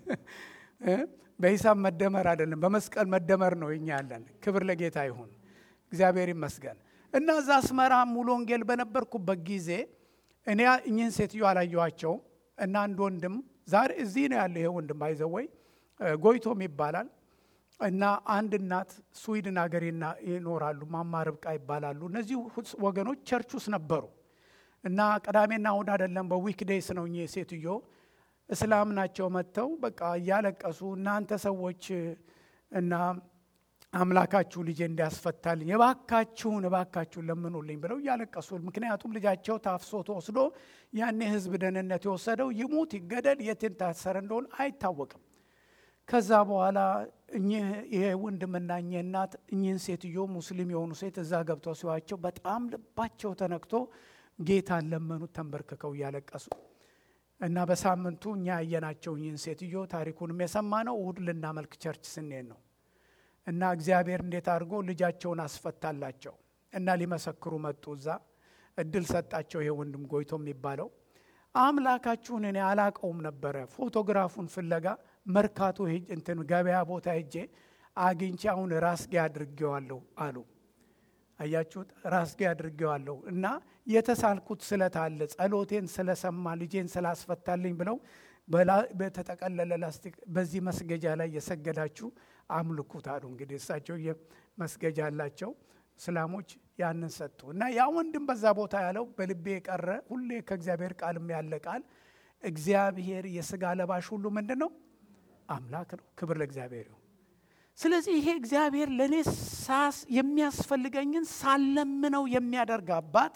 በሂሳብ መደመር አይደለም፣ በመስቀል መደመር ነው እኛ ያለን። ክብር ለጌታ ይሁን። እግዚአብሔር ይመስገን እና እዛ አስመራ ሙሉ ወንጌል በነበርኩበት ጊዜ እኔ እኚህን ሴትዮ አላየኋቸውም እና አንድ ወንድም ዛሬ እዚህ ነው ያለ። ይሄ ወንድም አይዘወይ ጎይቶም ይባላል እና አንድ እናት ስዊድን ሀገር ይኖራሉ። ማማ ርብቃ ይባላሉ። እነዚህ ወገኖች ቸርች ውስጥ ነበሩ እና ቅዳሜና እሁድ አይደለም በዊክ ዴይስ ነው እኚህ ሴትዮ እስላም ናቸው። መጥተው በቃ እያለቀሱ እናንተ ሰዎች እና አምላካችሁ ልጄ እንዲያስፈታልኝ የባካችሁን እባካችሁን ለምኑልኝ ብለው እያለቀሱ ምክንያቱም ልጃቸው ታፍሶ ተወስዶ ያኔ ህዝብ ደህንነት የወሰደው ይሙት ይገደል የት ታሰረ እንደሆነ አይታወቅም። ከዛ በኋላ እኚህ ይሄ ወንድምና እኚህ እናት እኚህን ሴትዮ ሙስሊም የሆኑ ሴት እዛ ገብተው ሲዋቸው በጣም ልባቸው ተነክቶ ጌታን ለመኑት ተንበርክከው እያለቀሱ እና በሳምንቱ እኛ ያየናቸው እኚህን ሴትዮ ታሪኩንም የሰማ ነው እሁድ ልናመልክ ቸርች ስንሄድ ነው እና እግዚአብሔር እንዴት አድርጎ ልጃቸውን አስፈታላቸው እና ሊመሰክሩ መጡ። እዛ እድል ሰጣቸው። ይሄ ወንድም ጎይቶ የሚባለው አምላካችሁን እኔ አላቀውም ነበረ። ፎቶግራፉን ፍለጋ መርካቶ እንትን ገበያ ቦታ ሄጄ አግኝቼ አሁን ራስጌ አድርጌዋለሁ አሉ። አያችሁት? ራስጌ አድርጌዋለሁ እና የተሳልኩት ስለት አለ ጸሎቴን ስለሰማ ልጄን ስላስፈታልኝ ብለው በተጠቀለለ ላስቲክ በዚህ መስገጃ ላይ የሰገዳችሁ አምልኩት አሉ። እንግዲህ እሳቸው መስገጃ አላቸው እስላሞች ያንን ሰጡ እና ያ ወንድም በዛ ቦታ ያለው በልቤ የቀረ ሁሌ ከእግዚአብሔር ቃልም ያለ ቃል እግዚአብሔር የስጋ ለባሽ ሁሉ ምንድን ነው? አምላክ ነው። ክብር ለእግዚአብሔር ይሁን። ስለዚህ ይሄ እግዚአብሔር ለእኔ ሳስ የሚያስፈልገኝን ሳለምነው የሚያደርግ አባት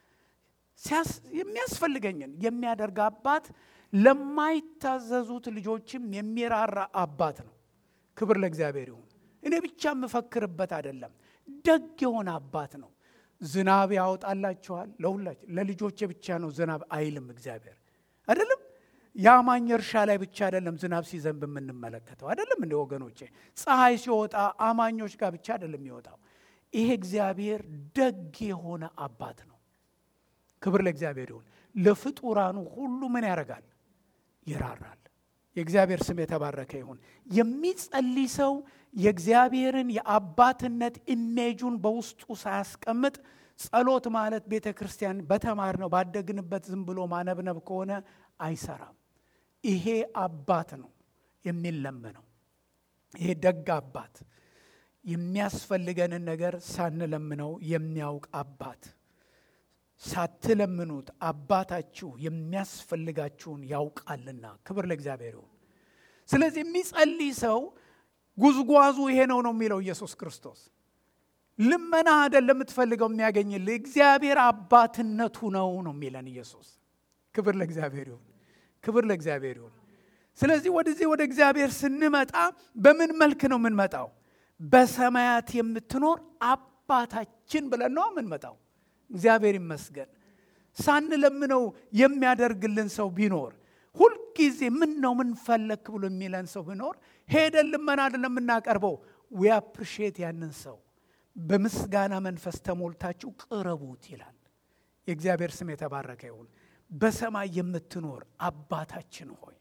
የሚያስፈልገኝን የሚያደርግ አባት ለማይታዘዙት ልጆችም የሚራራ አባት ነው። ክብር ለእግዚአብሔር ይሁን። እኔ ብቻ የምፈክርበት አይደለም፣ ደግ የሆነ አባት ነው። ዝናብ ያወጣላችኋል ለሁላችን። ለልጆቼ ብቻ ነው ዝናብ አይልም እግዚአብሔር አይደለም። የአማኝ እርሻ ላይ ብቻ አይደለም ዝናብ ሲዘንብ የምንመለከተው አይደለም። እንደ ወገኖቼ ፀሐይ ሲወጣ አማኞች ጋር ብቻ አይደለም የሚወጣው። ይሄ እግዚአብሔር ደግ የሆነ አባት ነው። ክብር ለእግዚአብሔር ይሁን። ለፍጡራኑ ሁሉ ምን ያደርጋል? ይራራል። የእግዚአብሔር ስም የተባረከ ይሁን። የሚጸልይ ሰው የእግዚአብሔርን የአባትነት ኢሜጁን በውስጡ ሳያስቀምጥ ጸሎት ማለት ቤተ ክርስቲያን በተማርነው ባደግንበት ዝም ብሎ ማነብነብ ከሆነ አይሰራም። ይሄ አባት ነው የሚለመነው። ይሄ ደግ አባት የሚያስፈልገንን ነገር ሳንለምነው የሚያውቅ አባት ሳትለምኑት አባታችሁ የሚያስፈልጋችሁን ያውቃልና ክብር ለእግዚአብሔር ይሁን። ስለዚህ የሚጸልይ ሰው ጉዝጓዙ ይሄ ነው ነው የሚለው ኢየሱስ ክርስቶስ። ልመና አይደለም የምትፈልገው የሚያገኝልህ እግዚአብሔር አባትነቱ ነው ነው የሚለን ኢየሱስ። ክብር ለእግዚአብሔር ይሁን። ክብር ለእግዚአብሔር ይሁን። ስለዚህ ወደዚህ ወደ እግዚአብሔር ስንመጣ በምን መልክ ነው የምንመጣው? በሰማያት የምትኖር አባታችን ብለን ነው የምንመጣው። እግዚአብሔር ይመስገን። ሳንለምነው የሚያደርግልን ሰው ቢኖር ሁልጊዜ ምን ነው ምን ፈለክ ብሎ የሚለን ሰው ቢኖር ሄደን ልመና አይደለም የምናቀርበው። ዊ አፕሪሺየት ያንን ሰው በምስጋና መንፈስ ተሞልታችሁ ቅረቡት ይላል። የእግዚአብሔር ስም የተባረከ ይሁን። በሰማይ የምትኖር አባታችን ሆይ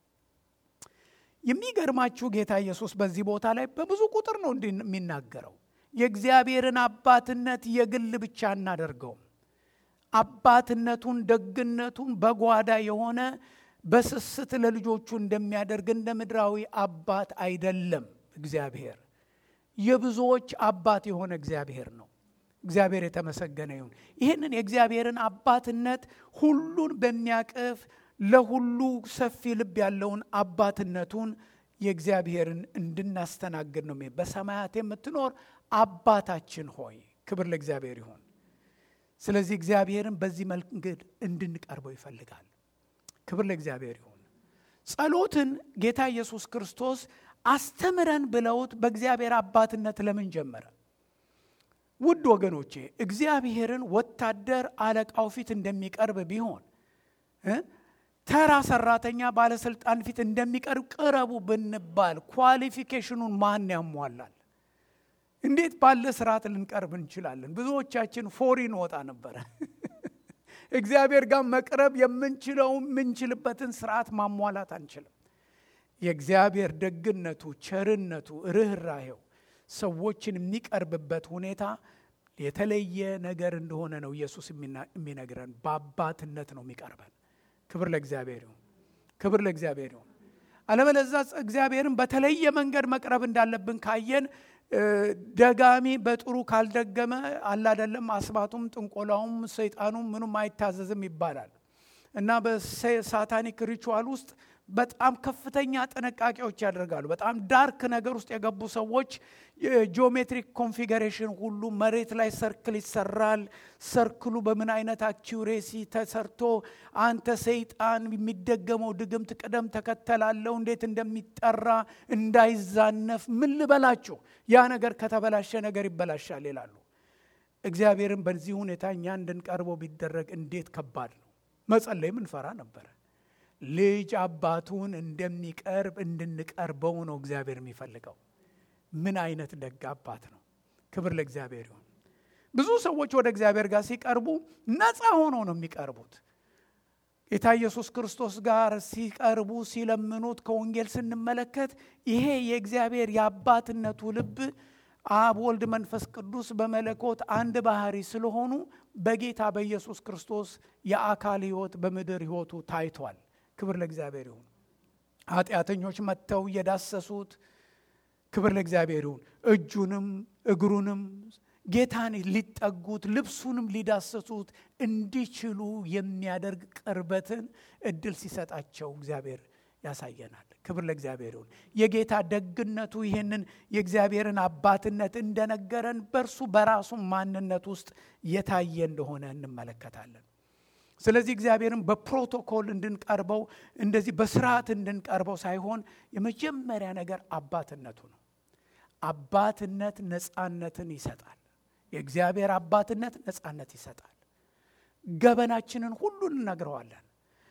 የሚገርማችሁ ጌታ ኢየሱስ በዚህ ቦታ ላይ በብዙ ቁጥር ነው እንዲህ የሚናገረው። የእግዚአብሔርን አባትነት የግል ብቻ አናደርገውም። አባትነቱን ደግነቱን በጓዳ የሆነ በስስት ለልጆቹ እንደሚያደርግ እንደ ምድራዊ አባት አይደለም። እግዚአብሔር የብዙዎች አባት የሆነ እግዚአብሔር ነው። እግዚአብሔር የተመሰገነ ይሁን። ይህንን የእግዚአብሔርን አባትነት ሁሉን በሚያቅፍ ለሁሉ ሰፊ ልብ ያለውን አባትነቱን የእግዚአብሔርን እንድናስተናግድ ነው። በሰማያት የምትኖር አባታችን ሆይ ክብር ለእግዚአብሔር ይሁን። ስለዚህ እግዚአብሔርን በዚህ መንገድ እንድንቀርበው ይፈልጋል። ክብር ለእግዚአብሔር ይሁን። ጸሎትን ጌታ ኢየሱስ ክርስቶስ አስተምረን ብለውት በእግዚአብሔር አባትነት ለምን ጀመረ? ውድ ወገኖቼ እግዚአብሔርን ወታደር አለቃው ፊት እንደሚቀርብ ቢሆን ተራ ሰራተኛ ባለስልጣን ፊት እንደሚቀርብ ቅረቡ ብንባል ኳሊፊኬሽኑን ማን ያሟላል? እንዴት ባለ ስርዓት ልንቀርብ እንችላለን? ብዙዎቻችን ፎሪን ወጣ ነበረ። እግዚአብሔር ጋር መቅረብ የምንችለው የምንችልበትን ስርዓት ማሟላት አንችልም። የእግዚአብሔር ደግነቱ፣ ቸርነቱ፣ ርኅራሄው ሰዎችን የሚቀርብበት ሁኔታ የተለየ ነገር እንደሆነ ነው ኢየሱስ የሚነግረን። በአባትነት ነው የሚቀርበን። ክብር ለእግዚአብሔር ይሁን። ክብር ለእግዚአብሔር ይሁን። አለበለዛ እግዚአብሔርን በተለየ መንገድ መቅረብ እንዳለብን ካየን ደጋሚ በጥሩ ካልደገመ አላደለም አስማቱም ጥንቆላውም ሰይጣኑም ምኑም አይታዘዝም ይባላል እና በሳታኒክ ሪቹዋል ውስጥ በጣም ከፍተኛ ጥንቃቄዎች ያደርጋሉ። በጣም ዳርክ ነገር ውስጥ የገቡ ሰዎች የጂኦሜትሪክ ኮንፊገሬሽን ሁሉ መሬት ላይ ሰርክል ይሰራል። ሰርክሉ በምን አይነት አኪውሬሲ ተሰርቶ አንተ ሰይጣን የሚደገመው ድግምት ቅደም ተከተላለው እንዴት እንደሚጠራ እንዳይዛነፍ ምን ልበላችሁ፣ ያ ነገር ከተበላሸ ነገር ይበላሻል ይላሉ። እግዚአብሔርን በዚህ ሁኔታ እኛ እንድንቀርበው ቢደረግ እንዴት ከባድ ነው። መጸለይ ምንፈራ ነበረ። ልጅ አባቱን እንደሚቀርብ እንድንቀርበው ነው እግዚአብሔር የሚፈልገው። ምን አይነት ደግ አባት ነው! ክብር ለእግዚአብሔር ይሁን። ብዙ ሰዎች ወደ እግዚአብሔር ጋር ሲቀርቡ ነፃ ሆነው ነው የሚቀርቡት። ጌታ ኢየሱስ ክርስቶስ ጋር ሲቀርቡ ሲለምኑት ከወንጌል ስንመለከት ይሄ የእግዚአብሔር የአባትነቱ ልብ አብ፣ ወልድ፣ መንፈስ ቅዱስ በመለኮት አንድ ባህሪ ስለሆኑ በጌታ በኢየሱስ ክርስቶስ የአካል ሕይወት በምድር ሕይወቱ ታይቷል። ክብር ለእግዚአብሔር ይሁን። ኃጢአተኞች መጥተው እየዳሰሱት ክብር ለእግዚአብሔር ይሁን። እጁንም እግሩንም ጌታን ሊጠጉት ልብሱንም ሊዳሰሱት እንዲችሉ የሚያደርግ ቅርበትን እድል ሲሰጣቸው እግዚአብሔር ያሳየናል። ክብር ለእግዚአብሔር ይሁን። የጌታ ደግነቱ ይህንን የእግዚአብሔርን አባትነት እንደነገረን በእርሱ በራሱ ማንነት ውስጥ የታየ እንደሆነ እንመለከታለን። ስለዚህ እግዚአብሔርን በፕሮቶኮል እንድንቀርበው እንደዚህ በስርዓት እንድንቀርበው ሳይሆን የመጀመሪያ ነገር አባትነቱ ነው። አባትነት ነፃነትን ይሰጣል። የእግዚአብሔር አባትነት ነፃነት ይሰጣል። ገበናችንን ሁሉ እንነግረዋለን።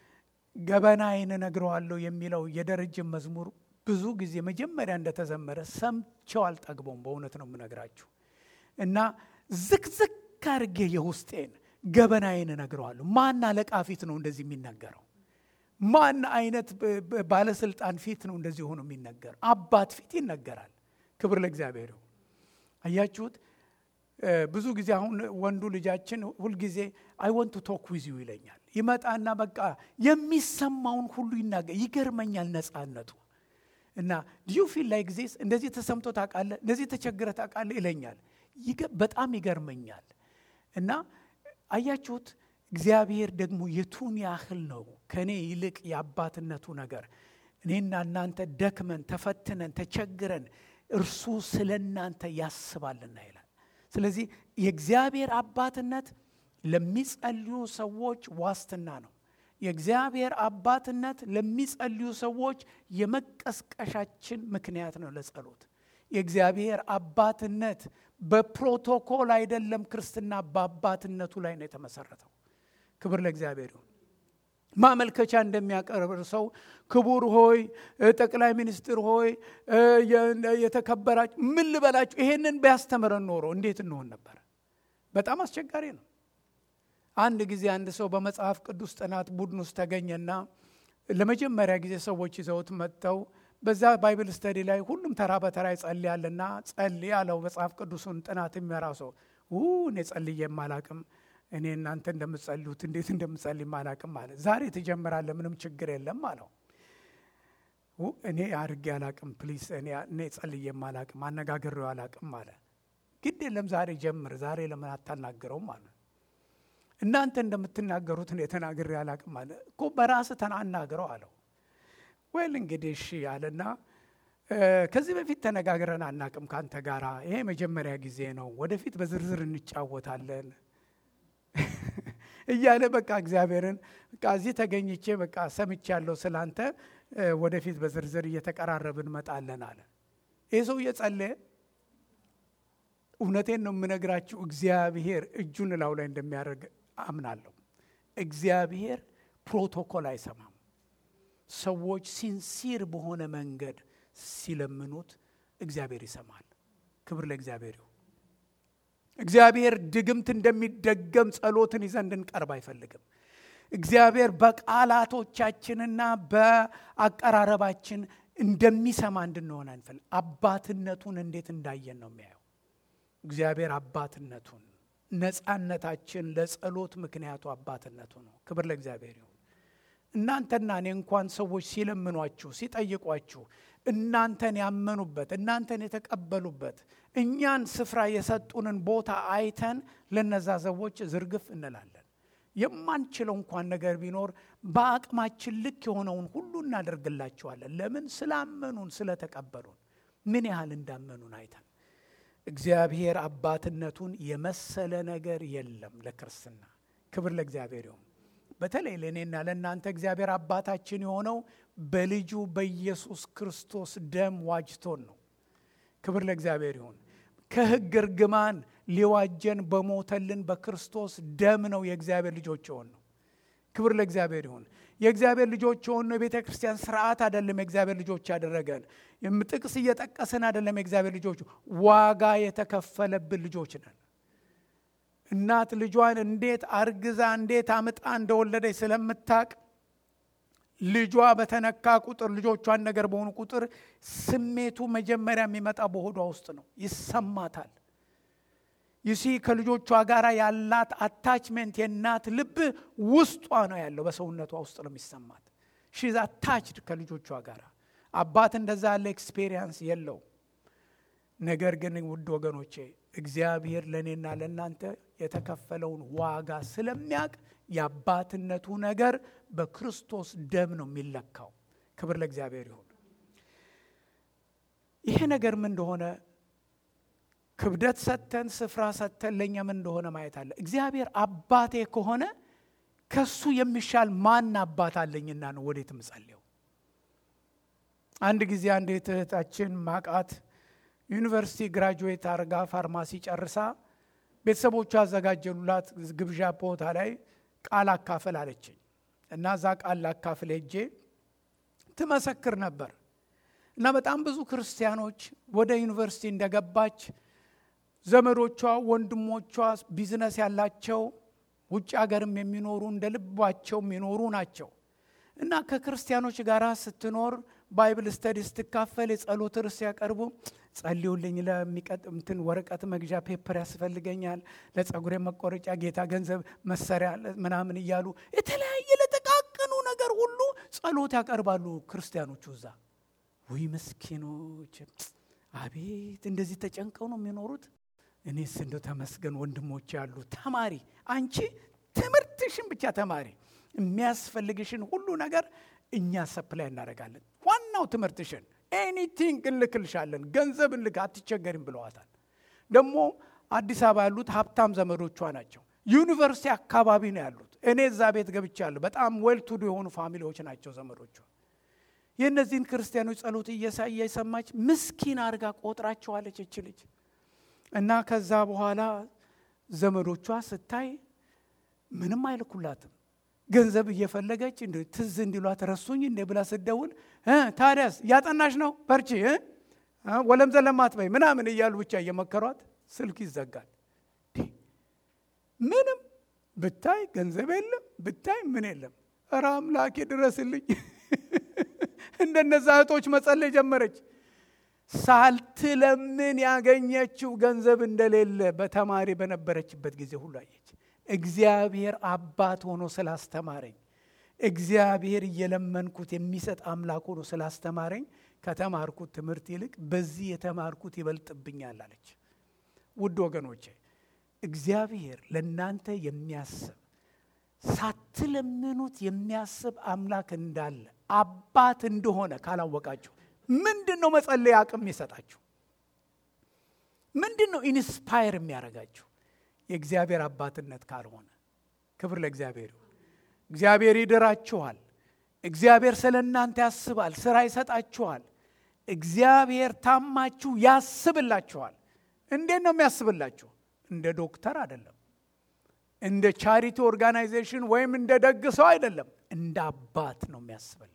ገበናዬን እነግረዋለሁ የሚለው የደረጀን መዝሙር ብዙ ጊዜ መጀመሪያ እንደተዘመረ ሰምቼው አልጠግበውም። በእውነት ነው የምነግራችሁ እና ዝቅዝቅ አድርጌ የውስጤን ገበናዬን እነግረዋለሁ። ማን አለቃ ፊት ነው እንደዚህ የሚነገረው? ማን አይነት ባለስልጣን ፊት ነው እንደዚህ ሆኖ የሚነገር? አባት ፊት ይነገራል። ክብር ለእግዚአብሔር ይሁን። አያችሁት? ብዙ ጊዜ አሁን ወንዱ ልጃችን ሁልጊዜ አይ ወንት ቱ ቶክ ዊዝ ዩ ይለኛል። ይመጣና በቃ የሚሰማውን ሁሉ ይናገር። ይገርመኛል ነፃነቱ እና ዲዩ ፊል ላይ ጊዜ እንደዚህ ተሰምቶ ታውቃለህ፣ እንደዚህ ተቸግረ ታውቃለህ ይለኛል። በጣም ይገርመኛል እና አያችሁት እግዚአብሔር ደግሞ የቱን ያህል ነው ከእኔ ይልቅ የአባትነቱ ነገር እኔና እናንተ ደክመን ተፈትነን ተቸግረን እርሱ ስለ እናንተ ያስባልና ይላል። ስለዚህ የእግዚአብሔር አባትነት ለሚጸልዩ ሰዎች ዋስትና ነው። የእግዚአብሔር አባትነት ለሚጸልዩ ሰዎች የመቀስቀሻችን ምክንያት ነው ለጸሎት። የእግዚአብሔር አባትነት በፕሮቶኮል አይደለም። ክርስትና በአባትነቱ ላይ ነው የተመሰረተው። ክብር ለእግዚአብሔር ይሁን። ማመልከቻ እንደሚያቀርብ ሰው ክቡር ሆይ፣ ጠቅላይ ሚኒስትር ሆይ፣ የተከበራችሁ ምን ልበላችሁ፣ ይሄንን ቢያስተምረን ኖሮ እንዴት እንሆን ነበር? በጣም አስቸጋሪ ነው። አንድ ጊዜ አንድ ሰው በመጽሐፍ ቅዱስ ጥናት ቡድን ውስጥ ተገኘና ለመጀመሪያ ጊዜ ሰዎች ይዘውት መጥተው በዛ ባይብል ስተዲ ላይ ሁሉም ተራ በተራ ይጸልያልና ጸልይ አለው። መጽሐፍ ቅዱሱን ጥናት የሚመራ ሰው እኔ ጸልዬ የማላቅም እኔ እናንተ እንደምትጸልዩት እንዴት እንደምጸልይ ማላቅም አለ። ዛሬ ትጀምራለህ፣ ምንም ችግር የለም አለው። እኔ አድርጌ አላቅም፣ ፕሊስ እኔ ጸልዬ የማላቅም አነጋግሬው አላቅም አለ። ግድ የለም ዛሬ ጀምር፣ ዛሬ ለምን አታናግረውም አለ። እናንተ እንደምትናገሩት እኔ ተናግሬ አላቅም አለ እኮ በራስህ ተናናግረው አለው። ወይል እንግዲህ እሺ አለና ከዚህ በፊት ተነጋግረን አናቅም ከአንተ ጋራ ይሄ መጀመሪያ ጊዜ ነው፣ ወደፊት በዝርዝር እንጫወታለን እያለ በቃ እግዚአብሔርን በቃ እዚህ ተገኝቼ በቃ ሰምቻለሁ ስላንተ ወደፊት በዝርዝር እየተቀራረብን እንመጣለን አለ። ይህ ሰው እየጸለየ እውነቴን ነው የምነግራችሁ፣ እግዚአብሔር እጁን እላው ላይ እንደሚያደርግ አምናለሁ። እግዚአብሔር ፕሮቶኮል አይሰማም። ሰዎች ሲንሲር በሆነ መንገድ ሲለምኑት እግዚአብሔር ይሰማል። ክብር ለእግዚአብሔር ይሁን። እግዚአብሔር ድግምት እንደሚደገም ጸሎትን ይዘን እንድንቀርብ አይፈልግም። እግዚአብሔር በቃላቶቻችንና በአቀራረባችን እንደሚሰማ እንድንሆን አንፈልግ። አባትነቱን እንዴት እንዳየን ነው የሚያየው። እግዚአብሔር አባትነቱን ነፃነታችን ለጸሎት ምክንያቱ አባትነቱ ነው። ክብር ለእግዚአብሔር ይሁን። እናንተና እኔ እንኳን ሰዎች ሲለምኗችሁ ሲጠይቋችሁ እናንተን ያመኑበት እናንተን የተቀበሉበት እኛን ስፍራ የሰጡንን ቦታ አይተን ለነዛ ሰዎች ዝርግፍ እንላለን። የማንችለው እንኳን ነገር ቢኖር በአቅማችን ልክ የሆነውን ሁሉ እናደርግላቸዋለን። ለምን? ስላመኑን ስለተቀበሉን፣ ምን ያህል እንዳመኑን አይተን። እግዚአብሔር አባትነቱን የመሰለ ነገር የለም ለክርስትና። ክብር ለእግዚአብሔር ይሁን። በተለይ ለእኔና ለእናንተ እግዚአብሔር አባታችን የሆነው በልጁ በኢየሱስ ክርስቶስ ደም ዋጅቶን ነው። ክብር ለእግዚአብሔር ይሁን። ከሕግ እርግማን ሊዋጀን በሞተልን በክርስቶስ ደም ነው የእግዚአብሔር ልጆች የሆን ነው። ክብር ለእግዚአብሔር ይሁን። የእግዚአብሔር ልጆች የሆን ነው። የቤተ ክርስቲያን ስርዓት አይደለም የእግዚአብሔር ልጆች ያደረገን። ጥቅስ እየጠቀስን አይደለም የእግዚአብሔር ልጆች፣ ዋጋ የተከፈለብን ልጆች ነን። እናት ልጇን እንዴት አርግዛ እንዴት አምጣ እንደወለደች ስለምታቅ ልጇ በተነካ ቁጥር ልጆቿን ነገር በሆኑ ቁጥር ስሜቱ መጀመሪያ የሚመጣ በሆዷ ውስጥ ነው፣ ይሰማታል። ይሲ ከልጆቿ ጋር ያላት አታችሜንት የእናት ልብ ውስጧ ነው ያለው፣ በሰውነቷ ውስጥ ነው የሚሰማት። ሺዝ አታችድ ከልጆቿ ጋር። አባት እንደዛ ያለ ኤክስፔሪየንስ የለው። ነገር ግን ውድ ወገኖቼ እግዚአብሔር ለእኔና ለእናንተ የተከፈለውን ዋጋ ስለሚያውቅ የአባትነቱ ነገር በክርስቶስ ደም ነው የሚለካው። ክብር ለእግዚአብሔር ይሁን። ይሄ ነገር ምን እንደሆነ ክብደት ሰጥተን ስፍራ ሰጥተን ለእኛ ምን እንደሆነ ማየት አለ። እግዚአብሔር አባቴ ከሆነ ከሱ የሚሻል ማን አባት አለኝና ነው ወዴት ምጸልየው? አንድ ጊዜ አንድ እህታችን ማቃት ዩኒቨርሲቲ ግራጁዌት አርጋ ፋርማሲ ጨርሳ ቤተሰቦቿ ያዘጋጀሉላት ግብዣ ቦታ ላይ ቃል አካፍል አለችኝ እና እዛ ቃል ላካፍል ሄጄ ትመሰክር ነበር እና በጣም ብዙ ክርስቲያኖች ወደ ዩኒቨርሲቲ እንደገባች ዘመዶቿ፣ ወንድሞቿ ቢዝነስ ያላቸው ውጭ ሀገርም የሚኖሩ እንደ ልባቸው የሚኖሩ ናቸው እና ከክርስቲያኖች ጋር ስትኖር ባይብል ስተዲ ስትካፈል የጸሎት ርዕስ ያቀርቡ ጸልዩልኝ፣ ለሚቀጥምትን ወረቀት መግዣ ፔፐር ያስፈልገኛል፣ ለጸጉሬ መቆረጫ ጌታ ገንዘብ መሰሪያ ምናምን እያሉ የተለያየ ለጠቃቅኑ ነገር ሁሉ ጸሎት ያቀርባሉ ክርስቲያኖቹ እዛ። ውይ ምስኪኖች፣ አቤት እንደዚህ ተጨንቀው ነው የሚኖሩት። እኔስ እንደው ተመስገን ወንድሞች ያሉ ተማሪ፣ አንቺ ትምህርትሽን ብቻ ተማሪ፣ የሚያስፈልግሽን ሁሉ ነገር እኛ ሰፕላይ እናደርጋለን። ዋናው ትምህርትሽን ኤኒቲንግ እንልክልሻለን፣ ገንዘብ እንልክ፣ አትቸገሪም ብለዋታል። ደግሞ አዲስ አበባ ያሉት ሀብታም ዘመዶቿ ናቸው። ዩኒቨርሲቲ አካባቢ ነው ያሉት። እኔ እዛ ቤት ገብቻለሁ። በጣም ዌልቱዱ የሆኑ ፋሚሊዎች ናቸው ዘመዶቿ። የእነዚህን ክርስቲያኖች ጸሎት እየሰማች ምስኪን አድርጋ ቆጥራቸዋለች እች ልጅ እና ከዛ በኋላ ዘመዶቿ ስታይ ምንም አይልኩላትም። ገንዘብ እየፈለገች ትዝ እንዲሏት ረሱኝ እንደ ብላ ስደውል ታዲያስ እያጠናሽ ነው በርቺ፣ ወለም ዘለማት በይ ምናምን እያሉ ብቻ እየመከሯት ስልክ ይዘጋል። ምንም ብታይ ገንዘብ የለም ብታይ ምን የለም። ኧረ አምላኬ ድረስልኝ። እንደነዛ እህቶች መጸለይ ጀመረች። ሳልትለምን ያገኘችው ገንዘብ እንደሌለ በተማሪ በነበረችበት ጊዜ ሁሉ አየች። እግዚአብሔር አባት ሆኖ ስላስተማረኝ፣ እግዚአብሔር እየለመንኩት የሚሰጥ አምላክ ሆኖ ስላስተማረኝ ከተማርኩት ትምህርት ይልቅ በዚህ የተማርኩት ይበልጥብኛል አለች። ውድ ወገኖቼ እግዚአብሔር ለእናንተ የሚያስብ ሳትለምኑት የሚያስብ አምላክ እንዳለ አባት እንደሆነ ካላወቃችሁ ምንድን ነው መጸለይ አቅም የሚሰጣችሁ? ምንድን ነው ኢንስፓየር የሚያደርጋችሁ? የእግዚአብሔር አባትነት ካልሆነ ክብር ለእግዚአብሔር ይሁን። እግዚአብሔር ይድራችኋል። እግዚአብሔር ስለ እናንተ ያስባል፣ ስራ ይሰጣችኋል። እግዚአብሔር ታማችሁ ያስብላችኋል። እንዴት ነው የሚያስብላችሁ? እንደ ዶክተር አይደለም፣ እንደ ቻሪቲ ኦርጋናይዜሽን ወይም እንደ ደግ ሰው አይደለም፣ እንደ አባት ነው የሚያስብልን።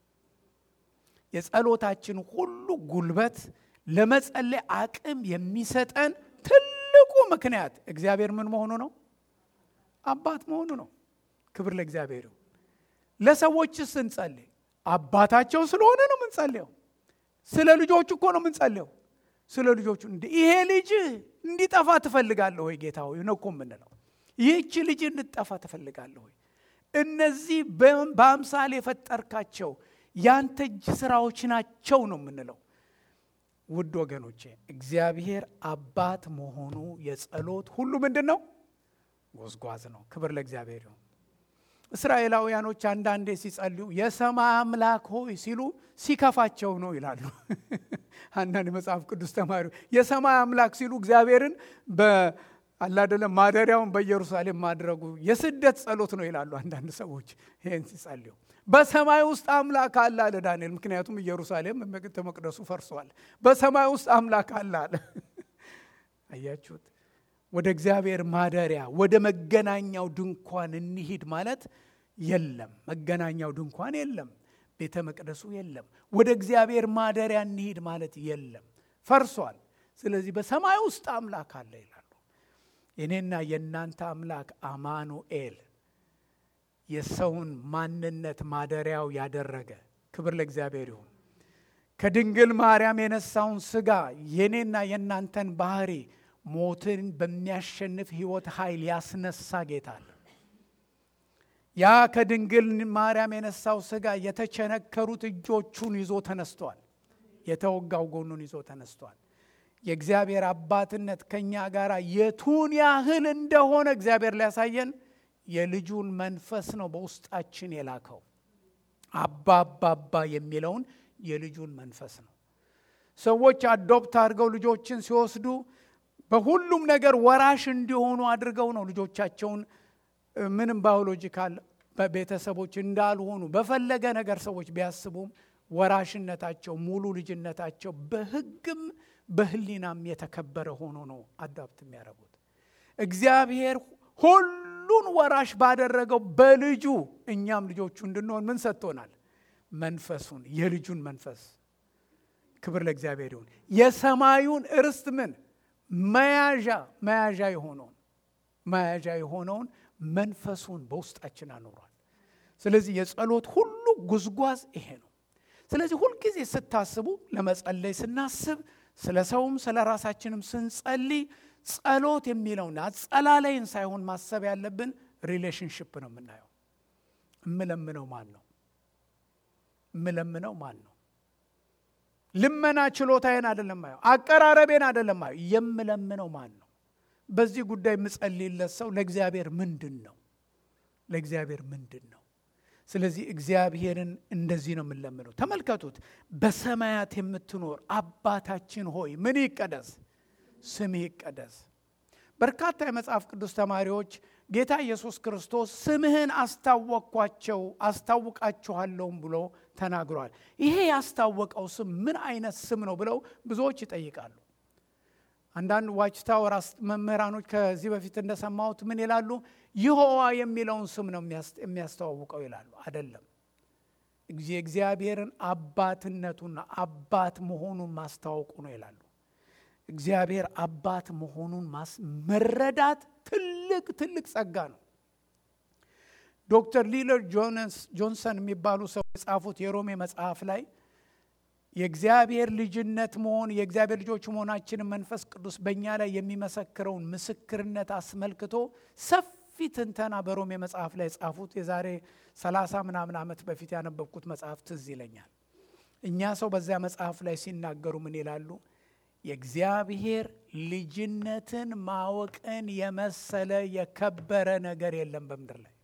የጸሎታችን ሁሉ ጉልበት ለመጸለይ አቅም የሚሰጠን ትልቁ ምክንያት እግዚአብሔር ምን መሆኑ ነው? አባት መሆኑ ነው። ክብር ለእግዚአብሔር ይሁን። ለሰዎች ስንጸልይ አባታቸው ስለሆነ ነው የምንጸልየው። ስለ ልጆቹ እኮ ነው የምንጸልየው። ስለ ልጆቹ ይሄ ልጅ እንዲጠፋ ትፈልጋለህ ወይ ጌታ ሆይ ነው እኮ የምንለው። ይህቺ ልጅ እንድጠፋ ትፈልጋለህ ወይ? እነዚህ በአምሳል የፈጠርካቸው ያንተ እጅ ስራዎች ናቸው ነው የምንለው። ውድ ወገኖቼ እግዚአብሔር አባት መሆኑ የጸሎት ሁሉ ምንድን ነው? ጎዝጓዝ ነው። ክብር ለእግዚአብሔር ይሁን። እስራኤላውያኖች አንዳንዴ ሲጸልዩ የሰማይ አምላክ ሆይ ሲሉ ሲከፋቸው ነው ይላሉ። አንዳንድ መጽሐፍ ቅዱስ ተማሪ የሰማይ አምላክ ሲሉ እግዚአብሔርን አላደለም ማደሪያውን በኢየሩሳሌም ማድረጉ የስደት ጸሎት ነው ይላሉ አንዳንድ ሰዎች ይህን ሲጸልዩ። በሰማይ ውስጥ አምላክ አለ አለ ዳንኤል። ምክንያቱም ኢየሩሳሌም ቤተ መቅደሱ ፈርሷል። በሰማይ ውስጥ አምላክ አለ አለ። አያችሁት? ወደ እግዚአብሔር ማደሪያ ወደ መገናኛው ድንኳን እንሂድ ማለት የለም። መገናኛው ድንኳን የለም። ቤተ መቅደሱ የለም። ወደ እግዚአብሔር ማደሪያ እንሂድ ማለት የለም፣ ፈርሷል። ስለዚህ በሰማይ ውስጥ አምላክ አለ ይላሉ። የኔና የእናንተ አምላክ አማኑኤል የሰውን ማንነት ማደሪያው ያደረገ ክብር ለእግዚአብሔር ይሁን። ከድንግል ማርያም የነሳውን ስጋ የኔና የእናንተን ባህሪ ሞትን በሚያሸንፍ ህይወት ኃይል ያስነሳ ጌታ አለ። ያ ከድንግል ማርያም የነሳው ስጋ የተቸነከሩት እጆቹን ይዞ ተነስቷል። የተወጋው ጎኑን ይዞ ተነስቷል። የእግዚአብሔር አባትነት ከእኛ ጋር የቱን ያህል እንደሆነ እግዚአብሔር ሊያሳየን የልጁን መንፈስ ነው በውስጣችን የላከው። አባ አባ አባ የሚለውን የልጁን መንፈስ ነው። ሰዎች አዶፕት አድርገው ልጆችን ሲወስዱ በሁሉም ነገር ወራሽ እንዲሆኑ አድርገው ነው ልጆቻቸውን ምንም ባዮሎጂካል ቤተሰቦች እንዳልሆኑ በፈለገ ነገር ሰዎች ቢያስቡም ወራሽነታቸው ሙሉ ልጅነታቸው በሕግም በሕሊናም የተከበረ ሆኖ ነው አዳፕት የሚያደርጉት። እግዚአብሔር ሁሉን ወራሽ ባደረገው በልጁ እኛም ልጆቹ እንድንሆን ምን ሰጥቶናል? መንፈሱን፣ የልጁን መንፈስ። ክብር ለእግዚአብሔር ይሁን። የሰማዩን እርስት ምን መያዣ መያዣ የሆነውን መያዣ የሆነውን መንፈሱን በውስጣችን አኑሯል። ስለዚህ የጸሎት ሁሉ ጉዝጓዝ ይሄ ነው። ስለዚህ ሁልጊዜ ስታስቡ ለመጸለይ ስናስብ ስለ ሰውም ስለ ራሳችንም ስንጸልይ ጸሎት የሚለውና አጸላላይን ሳይሆን ማሰብ ያለብን ሪሌሽንሽፕ ነው የምናየው። እምለምነው ማን ነው? እምለምነው ማን ነው? ልመና ችሎታዬን አይደለም ማየው፣ አቀራረቤን አይደለም ማየው፣ የምለምነው ማን ነው? በዚህ ጉዳይ የምጸልይለት ሰው ለእግዚአብሔር ምንድን ነው? ለእግዚአብሔር ምንድን ነው? ስለዚህ እግዚአብሔርን እንደዚህ ነው የምንለምነው። ተመልከቱት። በሰማያት የምትኖር አባታችን ሆይ ምን ይቀደስ? ስምህ ይቀደስ። በርካታ የመጽሐፍ ቅዱስ ተማሪዎች ጌታ ኢየሱስ ክርስቶስ ስምህን አስታወቅኳቸው አስታውቃችኋለሁም ብሎ ተናግሯል። ይሄ ያስታወቀው ስም ምን አይነት ስም ነው ብለው ብዙዎች ይጠይቃሉ። አንዳንድ ዋች ታወር መምህራኖች ከዚህ በፊት እንደሰማሁት ምን ይላሉ? ይሖዋ የሚለውን ስም ነው የሚያስተዋውቀው ይላሉ። አይደለም፣ የእግዚአብሔርን አባትነቱና አባት መሆኑን ማስታወቁ ነው ይላሉ። እግዚአብሔር አባት መሆኑን መረዳት ትልቅ ትልቅ ጸጋ ነው። ዶክተር ሊለር ጆንሰን የሚባሉ ሰው የጻፉት የሮሜ መጽሐፍ ላይ የእግዚአብሔር ልጅነት መሆን የእግዚአብሔር ልጆች መሆናችንን መንፈስ ቅዱስ በእኛ ላይ የሚመሰክረውን ምስክርነት አስመልክቶ ሰፊ ትንተና በሮሜ መጽሐፍ ላይ የጻፉት የዛሬ ሰላሳ ምናምን ዓመት በፊት ያነበብኩት መጽሐፍ ትዝ ይለኛል። እኛ ሰው በዚያ መጽሐፍ ላይ ሲናገሩ ምን ይላሉ? የእግዚአብሔር ልጅነትን ማወቅን የመሰለ የከበረ ነገር የለም በምድር ላይ።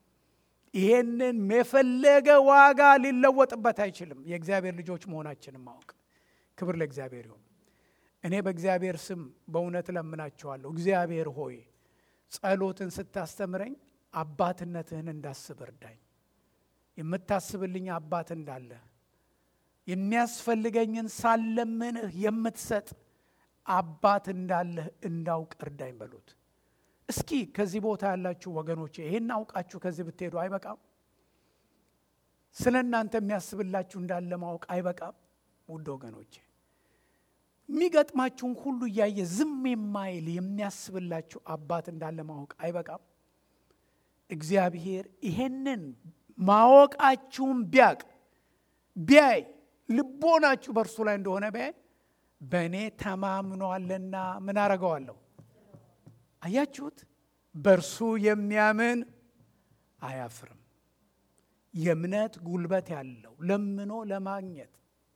ይሄንን የፈለገ ዋጋ ሊለወጥበት አይችልም። የእግዚአብሔር ልጆች መሆናችንን ማወቅ። ክብር ለእግዚአብሔር ይሁን። እኔ በእግዚአብሔር ስም በእውነት እለምናችኋለሁ። እግዚአብሔር ሆይ ጸሎትን ስታስተምረኝ አባትነትህን እንዳስብ እርዳኝ። የምታስብልኝ አባት እንዳለ የሚያስፈልገኝን ሳለምንህ የምትሰጥ አባት እንዳለህ እንዳውቅ እርዳኝ በሉት። እስኪ ከዚህ ቦታ ያላችሁ ወገኖቼ ይህን አውቃችሁ ከዚህ ብትሄዱ አይበቃም? ስለ እናንተ የሚያስብላችሁ እንዳለ ማወቅ አይበቃም? ውድ ወገኖቼ የሚገጥማችሁን ሁሉ እያየ ዝም የማይል የሚያስብላችሁ አባት እንዳለ ማወቅ አይበቃም? እግዚአብሔር ይሄንን ማወቃችሁን ቢያቅ ቢያይ ልቦናችሁ በእርሱ ላይ እንደሆነ ቢያይ በእኔ ተማምኗልና ምን አረገዋለሁ? አያችሁት? በእርሱ የሚያምን አያፍርም። የእምነት ጉልበት ያለው ለምኖ ለማግኘት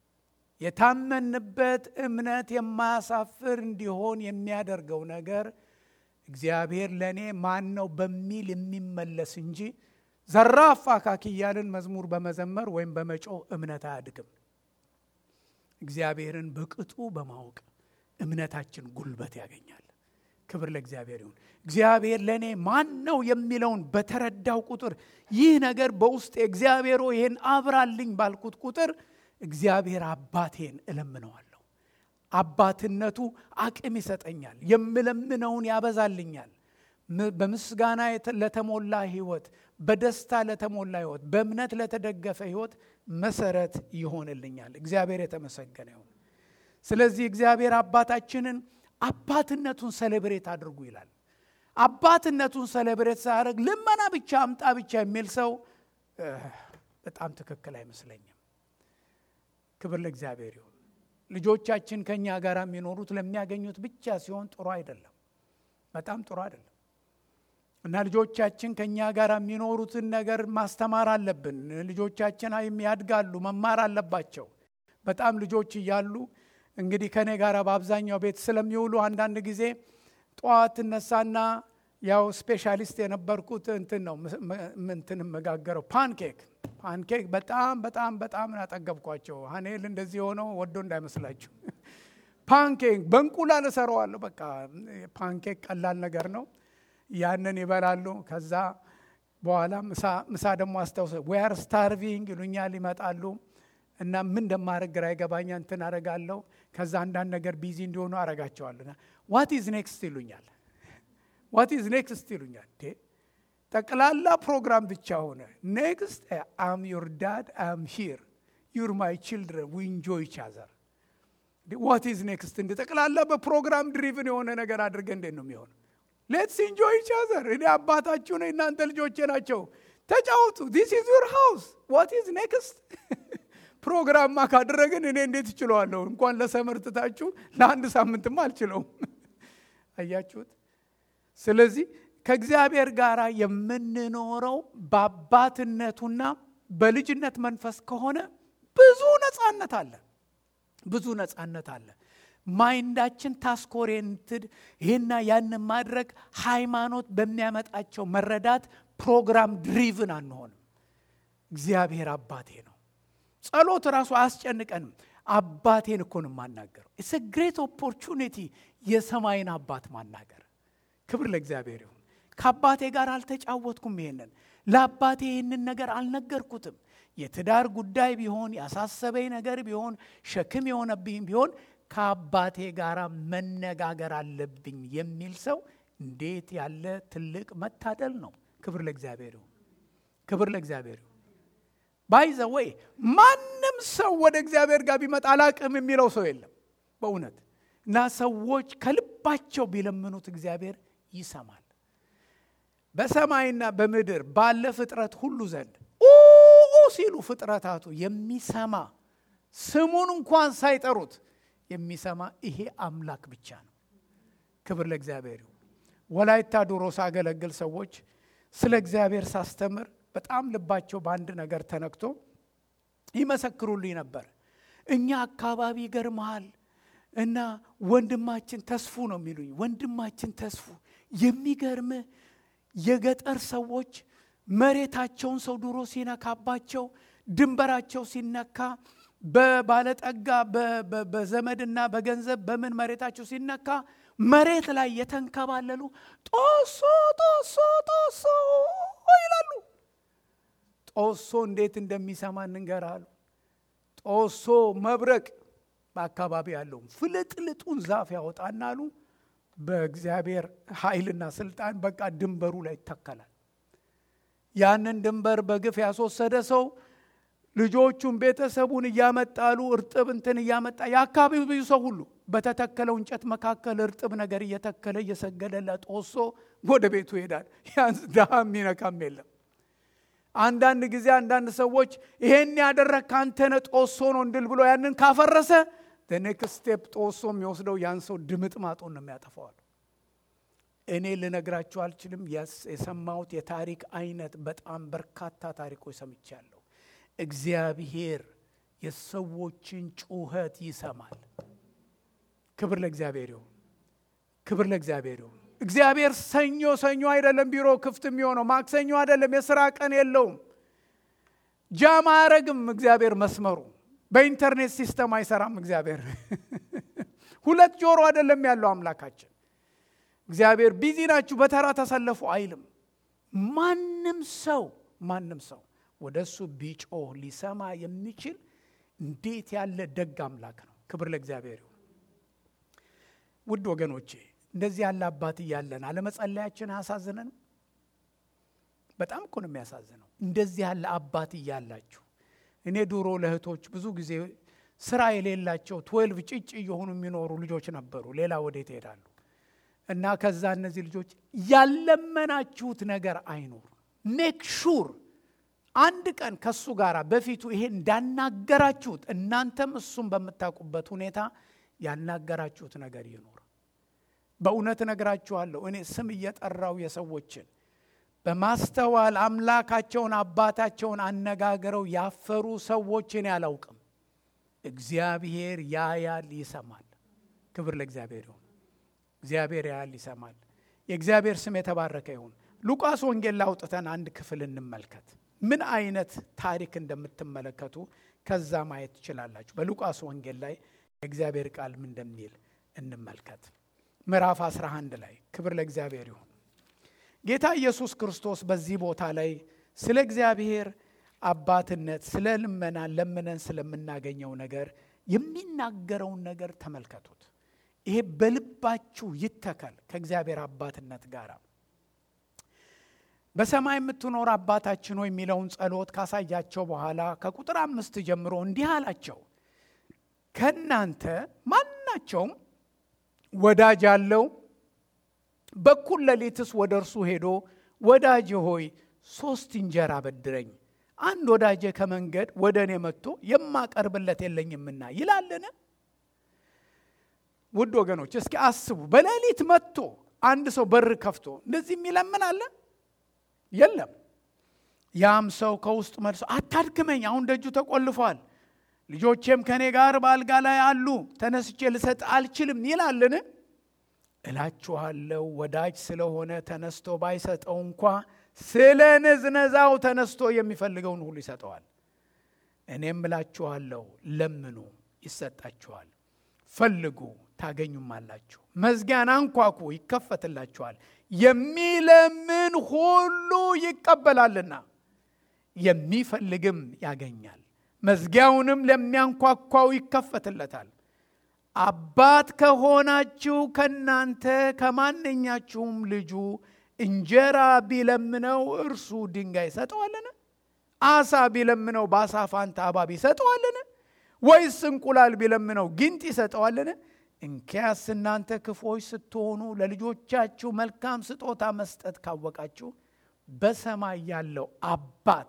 የታመንበት እምነት የማያሳፍር እንዲሆን የሚያደርገው ነገር እግዚአብሔር ለእኔ ማን ነው በሚል የሚመለስ እንጂ ዘራፍ አካኪ እያልን መዝሙር በመዘመር ወይም በመጮህ እምነት አያድግም። እግዚአብሔርን በቅጡ በማወቅ እምነታችን ጉልበት ያገኛል። ክብር ለእግዚአብሔር ይሁን። እግዚአብሔር ለእኔ ማን ነው የሚለውን በተረዳው ቁጥር ይህ ነገር በውስጥ እግዚአብሔር ይህን አብራልኝ ባልኩት ቁጥር እግዚአብሔር አባቴን እለምነዋለሁ። አባትነቱ አቅም ይሰጠኛል። የምለምነውን ያበዛልኛል። በምስጋና ለተሞላ ህይወት፣ በደስታ ለተሞላ ህይወት፣ በእምነት ለተደገፈ ህይወት መሰረት ይሆንልኛል። እግዚአብሔር የተመሰገነ ይሁን። ስለዚህ እግዚአብሔር አባታችንን አባትነቱን ሰሌብሬት አድርጉ ይላል። አባትነቱን ሰሌብሬት ሳያደርግ ልመና ብቻ አምጣ ብቻ የሚል ሰው በጣም ትክክል አይመስለኝም። ክብር ለእግዚአብሔር ይሁን። ልጆቻችን ከእኛ ጋር የሚኖሩት ለሚያገኙት ብቻ ሲሆን ጥሩ አይደለም፣ በጣም ጥሩ አይደለም። እና ልጆቻችን ከእኛ ጋር የሚኖሩትን ነገር ማስተማር አለብን። ልጆቻችን ያድጋሉ፣ መማር አለባቸው። በጣም ልጆች እያሉ እንግዲህ ከእኔ ጋር በአብዛኛው ቤት ስለሚውሉ አንዳንድ ጊዜ ጠዋት እነሳና ያው ስፔሻሊስት የነበርኩት እንትን ነው እንትን የምጋገረው ፓንኬክ ፓንኬክ በጣም በጣም በጣም ያጠገብኳቸው ሀኔል እንደዚህ የሆነው ወዶ እንዳይመስላችሁ ፓንኬክ በእንቁላል እሰራዋለሁ በቃ ፓንኬክ ቀላል ነገር ነው ያንን ይበላሉ ከዛ በኋላ ምሳ ደግሞ አስታውሰ ዌር ስታርቪንግ ይሉኛል ይመጣሉ እና ምን እንደማድረግ ግራ ይገባኛ እንትን አረጋለሁ ከዛ አንዳንድ ነገር ቢዚ እንዲሆኑ አረጋቸዋለሁ ዋት ኢዝ ኔክስት ይሉኛል ዋት ኢዝ ኔክስት ይሉኛል ጠቅላላ ፕሮግራም ብቻ ሆነ ኔክስት አም ዩር ዳድ አም ሂር ዩር ማይ ችልድረን ዊ ኢንጆይ ኢች አዘር ዋት ኢዝ ኔክስት እንደ ጠቅላላ በፕሮግራም ድሪቭን የሆነ ነገር አድርገ እንዴት ነው የሚሆነው ሌትስ ኢንጆይ ኢች አዘር እኔ አባታችሁ ነኝ እናንተ ልጆቼ ናቸው ተጫወቱ ዲስ ኢዝ ዩር ሃውስ ዋት ኢዝ ኔክስት ፕሮግራምማ ካደረግን እኔ እንዴት እችለዋለሁ እንኳን ለሰመር ትታችሁ ለአንድ ሳምንትም አልችለውም አያችሁት ስለዚህ ከእግዚአብሔር ጋር የምንኖረው በአባትነቱና በልጅነት መንፈስ ከሆነ ብዙ ነፃነት አለ ብዙ ነፃነት አለ ማይንዳችን ታስክ ኦሪየንትድ ይህና ያንን ማድረግ ሃይማኖት በሚያመጣቸው መረዳት ፕሮግራም ድሪቭን አንሆንም እግዚአብሔር አባቴ ነው ጸሎት ራሱ አያስጨንቀንም አባቴን እኮ ነው የማናገረው ኢትስ ግሬት ኦፖርቹኒቲ የሰማይን አባት ማናገር ክብር ለእግዚአብሔር ይሁን ከአባቴ ጋር አልተጫወትኩም ይሄንን ለአባቴ ይህንን ነገር አልነገርኩትም የትዳር ጉዳይ ቢሆን ያሳሰበኝ ነገር ቢሆን ሸክም የሆነብኝ ቢሆን ከአባቴ ጋር መነጋገር አለብኝ የሚል ሰው እንዴት ያለ ትልቅ መታደል ነው ክብር ለእግዚአብሔር ይሁን ክብር ለእግዚአብሔር ይሁን ባይዘ ወይ ማንም ሰው ወደ እግዚአብሔር ጋር ቢመጣ አላቅም የሚለው ሰው የለም በእውነት እና ሰዎች ከልባቸው ቢለምኑት እግዚአብሔር ይሰማል በሰማይና በምድር ባለ ፍጥረት ሁሉ ዘንድ ኡ ሲሉ ፍጥረታቱ የሚሰማ ስሙን እንኳን ሳይጠሩት የሚሰማ ይሄ አምላክ ብቻ ነው ክብር ለእግዚአብሔር ይሁን ወላይታ ዶሮ ሳገለግል ሰዎች ስለ እግዚአብሔር ሳስተምር በጣም ልባቸው በአንድ ነገር ተነክቶ ይመሰክሩልኝ ነበር እኛ አካባቢ ይገርመሃል እና ወንድማችን ተስፉ ነው የሚሉኝ ወንድማችን ተስፉ የሚገርምህ የገጠር ሰዎች መሬታቸውን ሰው ድሮ ሲነካባቸው ድንበራቸው ሲነካ በባለጠጋ በዘመድና በገንዘብ በምን መሬታቸው ሲነካ መሬት ላይ የተንከባለሉ ጦሶ ጦሶ ጦሶ ይላሉ ጦሶ እንዴት እንደሚሰማ እንንገራሉ ጦሶ መብረቅ በአካባቢ ያለው ፍልጥልጡን ዛፍ ያወጣና አሉ በእግዚአብሔር ኃይልና ስልጣን በቃ ድንበሩ ላይ ይተከላል ያንን ድንበር በግፍ ያስወሰደ ሰው ልጆቹን ቤተሰቡን እያመጣሉ እርጥብ እንትን እያመጣ የአካባቢው ብዙ ሰው ሁሉ በተተከለው እንጨት መካከል እርጥብ ነገር እየተከለ እየሰገደለ ጦሶ ወደ ቤቱ ይሄዳል ያንስ ድሃ የሚነካም የለም አንዳንድ ጊዜ አንዳንድ ሰዎች ይሄን ያደረግ ካንተነ ጦሶ ነው እንድል ብሎ ያንን ካፈረሰ ኔክስት ስቴፕ ጦሶ የሚወስደው ያን ሰው ድምጥ ማጡን ነው የሚያጠፋዋል እኔ ልነግራችሁ አልችልም የሰማሁት የታሪክ አይነት በጣም በርካታ ታሪኮች ሰምቻለሁ እግዚአብሔር የሰዎችን ጩኸት ይሰማል ክብር ለእግዚአብሔር ይሁን ክብር ለእግዚአብሔር ይሁን እግዚአብሔር ሰኞ ሰኞ አይደለም ቢሮ ክፍት የሚሆነው ማክሰኞ አይደለም የስራ ቀን የለውም ጃማ አያረግም እግዚአብሔር መስመሩ በኢንተርኔት ሲስተም አይሰራም እግዚአብሔር ሁለት ጆሮ አይደለም ያለው አምላካችን እግዚአብሔር ቢዚ ናችሁ በተራ ተሰለፉ አይልም ማንም ሰው ማንም ሰው ወደ እሱ ቢጮህ ሊሰማ የሚችል እንዴት ያለ ደግ አምላክ ነው ክብር ለእግዚአብሔር ይሁን ውድ ወገኖቼ እንደዚህ ያለ አባት እያለን አለመጸለያችን አያሳዝነንም በጣም እኮ ነው የሚያሳዝነው እንደዚህ ያለ አባት እያላችሁ እኔ ድሮ ለእህቶች ብዙ ጊዜ ስራ የሌላቸው ትዌልቭ ጭጭ እየሆኑ የሚኖሩ ልጆች ነበሩ ሌላ ወዴት ይሄዳሉ እና ከዛ እነዚህ ልጆች ያለመናችሁት ነገር አይኖር ሜክ ሹር አንድ ቀን ከሱ ጋር በፊቱ ይሄ እንዳናገራችሁት እናንተም እሱም በምታውቁበት ሁኔታ ያናገራችሁት ነገር ይኖር በእውነት እነግራችኋለሁ እኔ ስም እየጠራው የሰዎችን በማስተዋል አምላካቸውን አባታቸውን አነጋግረው ያፈሩ ሰዎችን ያላውቅም እግዚአብሔር ያያል ይሰማል ክብር ለእግዚአብሔር ይሁን እግዚአብሔር ያያል ይሰማል የእግዚአብሔር ስም የተባረከ ይሁን። ሉቃስ ወንጌል ላውጥተን አንድ ክፍል እንመልከት። ምን አይነት ታሪክ እንደምትመለከቱ ከዛ ማየት ትችላላችሁ። በሉቃስ ወንጌል ላይ የእግዚአብሔር ቃል ምን እንደሚል እንመልከት። ምዕራፍ 11 ላይ ክብር ለእግዚአብሔር ይሁን። ጌታ ኢየሱስ ክርስቶስ በዚህ ቦታ ላይ ስለ እግዚአብሔር አባትነት ስለ ልመና ለምነን ስለምናገኘው ነገር የሚናገረውን ነገር ተመልከቱት። ይሄ በልባችሁ ይተከል ከእግዚአብሔር አባትነት ጋር በሰማይ የምትኖር አባታችን ሆይ የሚለውን ጸሎት ካሳያቸው በኋላ ከቁጥር አምስት ጀምሮ እንዲህ አላቸው። ከእናንተ ማናቸውም ወዳጅ አለው፣ በኩል ሌሊትስ ወደ እርሱ ሄዶ ወዳጅ ሆይ ሶስት እንጀራ በድረኝ፣ አንድ ወዳጄ ከመንገድ ወደ እኔ መጥቶ የማቀርብለት የለኝምና ይላልን? ውድ ወገኖች እስኪ አስቡ። በሌሊት መጥቶ አንድ ሰው በር ከፍቶ እንደዚህ የሚለምን አለ? የለም። ያም ሰው ከውስጥ መልሶ አታድክመኝ፣ አሁን ደጁ ተቆልፏል፣ ልጆቼም ከእኔ ጋር በአልጋ ላይ አሉ፣ ተነስቼ ልሰጥ አልችልም ይላልን? እላችኋለሁ ወዳጅ ስለሆነ ተነስቶ ባይሰጠው እንኳ ስለ ንዝነዛው ተነስቶ የሚፈልገውን ሁሉ ይሰጠዋል። እኔም እላችኋለሁ ለምኑ ይሰጣችኋል፣ ፈልጉ ታገኙማላችሁ፣ መዝጊያን አንኳኩ ይከፈትላችኋል። የሚለምን ሁሉ ይቀበላልና የሚፈልግም ያገኛል፣ መዝጊያውንም ለሚያንኳኳው ይከፈትለታል። አባት ከሆናችሁ ከእናንተ ከማንኛችሁም ልጁ እንጀራ ቢለምነው እርሱ ድንጋይ ይሰጠዋልን? አሳ ቢለምነው በአሳ ፋንታ እባብ ይሰጠዋልን? ወይስ እንቁላል ቢለምነው ጊንጥ ይሰጠዋልን? እንኪያስ እናንተ ክፎች ስትሆኑ ለልጆቻችሁ መልካም ስጦታ መስጠት ካወቃችሁ በሰማይ ያለው አባት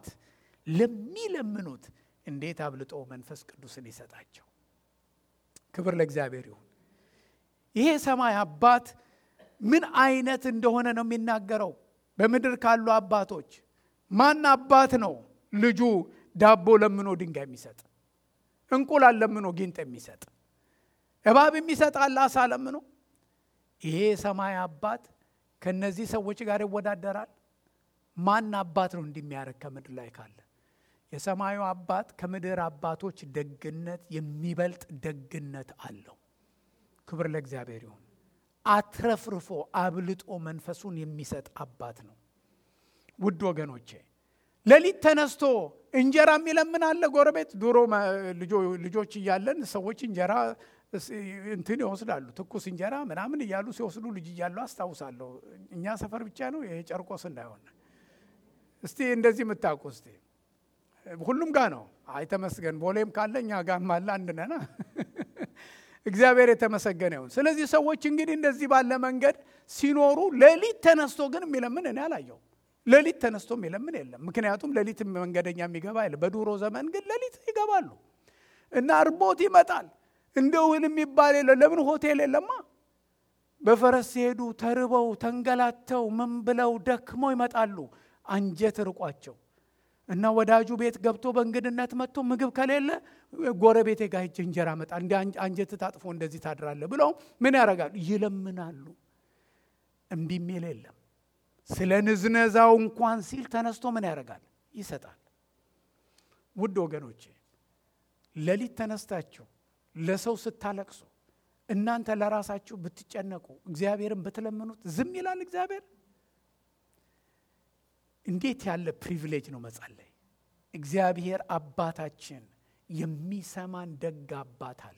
ለሚለምኑት እንዴት አብልጦ መንፈስ ቅዱስን ይሰጣቸው። ክብር ለእግዚአብሔር ይሁን። ይሄ ሰማይ አባት ምን አይነት እንደሆነ ነው የሚናገረው። በምድር ካሉ አባቶች ማን አባት ነው ልጁ ዳቦ ለምኖ ድንጋይ የሚሰጥ እንቁላል ለምኖ ጊንጥ የሚሰጥ እባብ የሚሰጣል አሳ ለምኖ? ይሄ ሰማይ አባት ከነዚህ ሰዎች ጋር ይወዳደራል? ማን አባት ነው እንዲሚያደርግ ከምድር ላይ ካለ? የሰማዩ አባት ከምድር አባቶች ደግነት የሚበልጥ ደግነት አለው። ክብር ለእግዚአብሔር ይሁን። አትረፍርፎ አብልጦ መንፈሱን የሚሰጥ አባት ነው። ውድ ወገኖቼ ሌሊት ተነስቶ እንጀራ የሚለምን አለ ጎረቤት። ድሮ ልጆች እያለን ሰዎች እንጀራ እንትን ይወስዳሉ፣ ትኩስ እንጀራ ምናምን እያሉ ሲወስዱ ልጅ እያሉ አስታውሳለሁ። እኛ ሰፈር ብቻ ነው ይሄ ጨርቆስ እንዳይሆን። እስቲ እንደዚህ የምታውቁ እስቲ ሁሉም ጋር ነው። አይ ተመስገን፣ ቦሌም ካለ እኛ ጋርም አለ። አንድ ነና እግዚአብሔር የተመሰገነ ይሁን። ስለዚህ ሰዎች እንግዲህ እንደዚህ ባለ መንገድ ሲኖሩ ሌሊት ተነስቶ ግን የሚለምን እኔ አላየው። ሌሊት ተነስቶ የሚለምን የለም። ምክንያቱም ሌሊት መንገደኛ የሚገባ የለም። በድሮ ዘመን ግን ሌሊት ይገባሉ እና እርቦት ይመጣል። እንደ ውል የሚባል የለ። ለምን ሆቴል የለማ። በፈረስ ሲሄዱ ተርበው ተንገላተው ምን ብለው ደክመው ይመጣሉ። አንጀት ርቋቸው እና ወዳጁ ቤት ገብቶ በእንግድነት መጥቶ ምግብ ከሌለ ጎረቤቴ ጋር ሂጅ እንጀራ መጣ እንዲ አንጀት ታጥፎ እንደዚህ ታድራለ ብለው ምን ያደርጋሉ? ይለምናሉ። እምቢ የሚል የለም። ስለ ንዝነዛው እንኳን ሲል ተነስቶ ምን ያደርጋል? ይሰጣል። ውድ ወገኖቼ ሌሊት ተነስታችሁ ለሰው ስታለቅሱ እናንተ ለራሳችሁ ብትጨነቁ እግዚአብሔርን ብትለምኑት ዝም ይላል እግዚአብሔር? እንዴት ያለ ፕሪቪሌጅ ነው መጸለይ! እግዚአብሔር አባታችን የሚሰማን ደግ አባት አለ።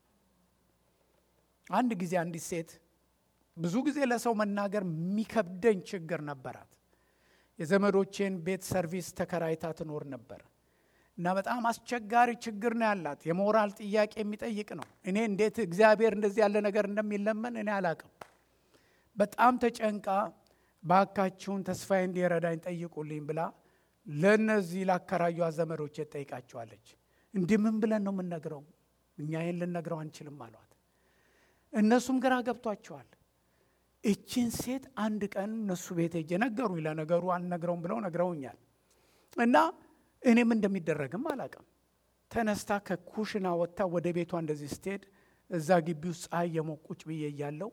አንድ ጊዜ አንዲት ሴት ብዙ ጊዜ ለሰው መናገር የሚከብደኝ ችግር ነበራት። የዘመዶቼን ቤት ሰርቪስ ተከራይታ ትኖር ነበር እና በጣም አስቸጋሪ ችግር ነው ያላት። የሞራል ጥያቄ የሚጠይቅ ነው። እኔ እንዴት እግዚአብሔር እንደዚህ ያለ ነገር እንደሚለመን እኔ አላቅም። በጣም ተጨንቃ ባካችሁን ተስፋዬ እንዲረዳኝ ጠይቁልኝ ብላ ለእነዚህ ላከራዩ ዘመዶቼ ጠይቃቸዋለች። እንዲህ ምን ብለን ነው የምንነግረው? እኛ ይህን ልነግረው አንችልም አሏት። እነሱም ግራ ገብቷቸዋል። እችን ሴት አንድ ቀን እነሱ ቤት ሄጄ ነገሩኝ። ለነገሩ አልነግረውም ብለው ነግረውኛል። እና እኔም እንደሚደረግም አላቅም። ተነስታ ከኩሽና ወጥታ ወደ ቤቷ እንደዚህ ስትሄድ እዛ ግቢ ውስጥ ፀሐይ የሞቅ ቁጭ ብዬ እያለው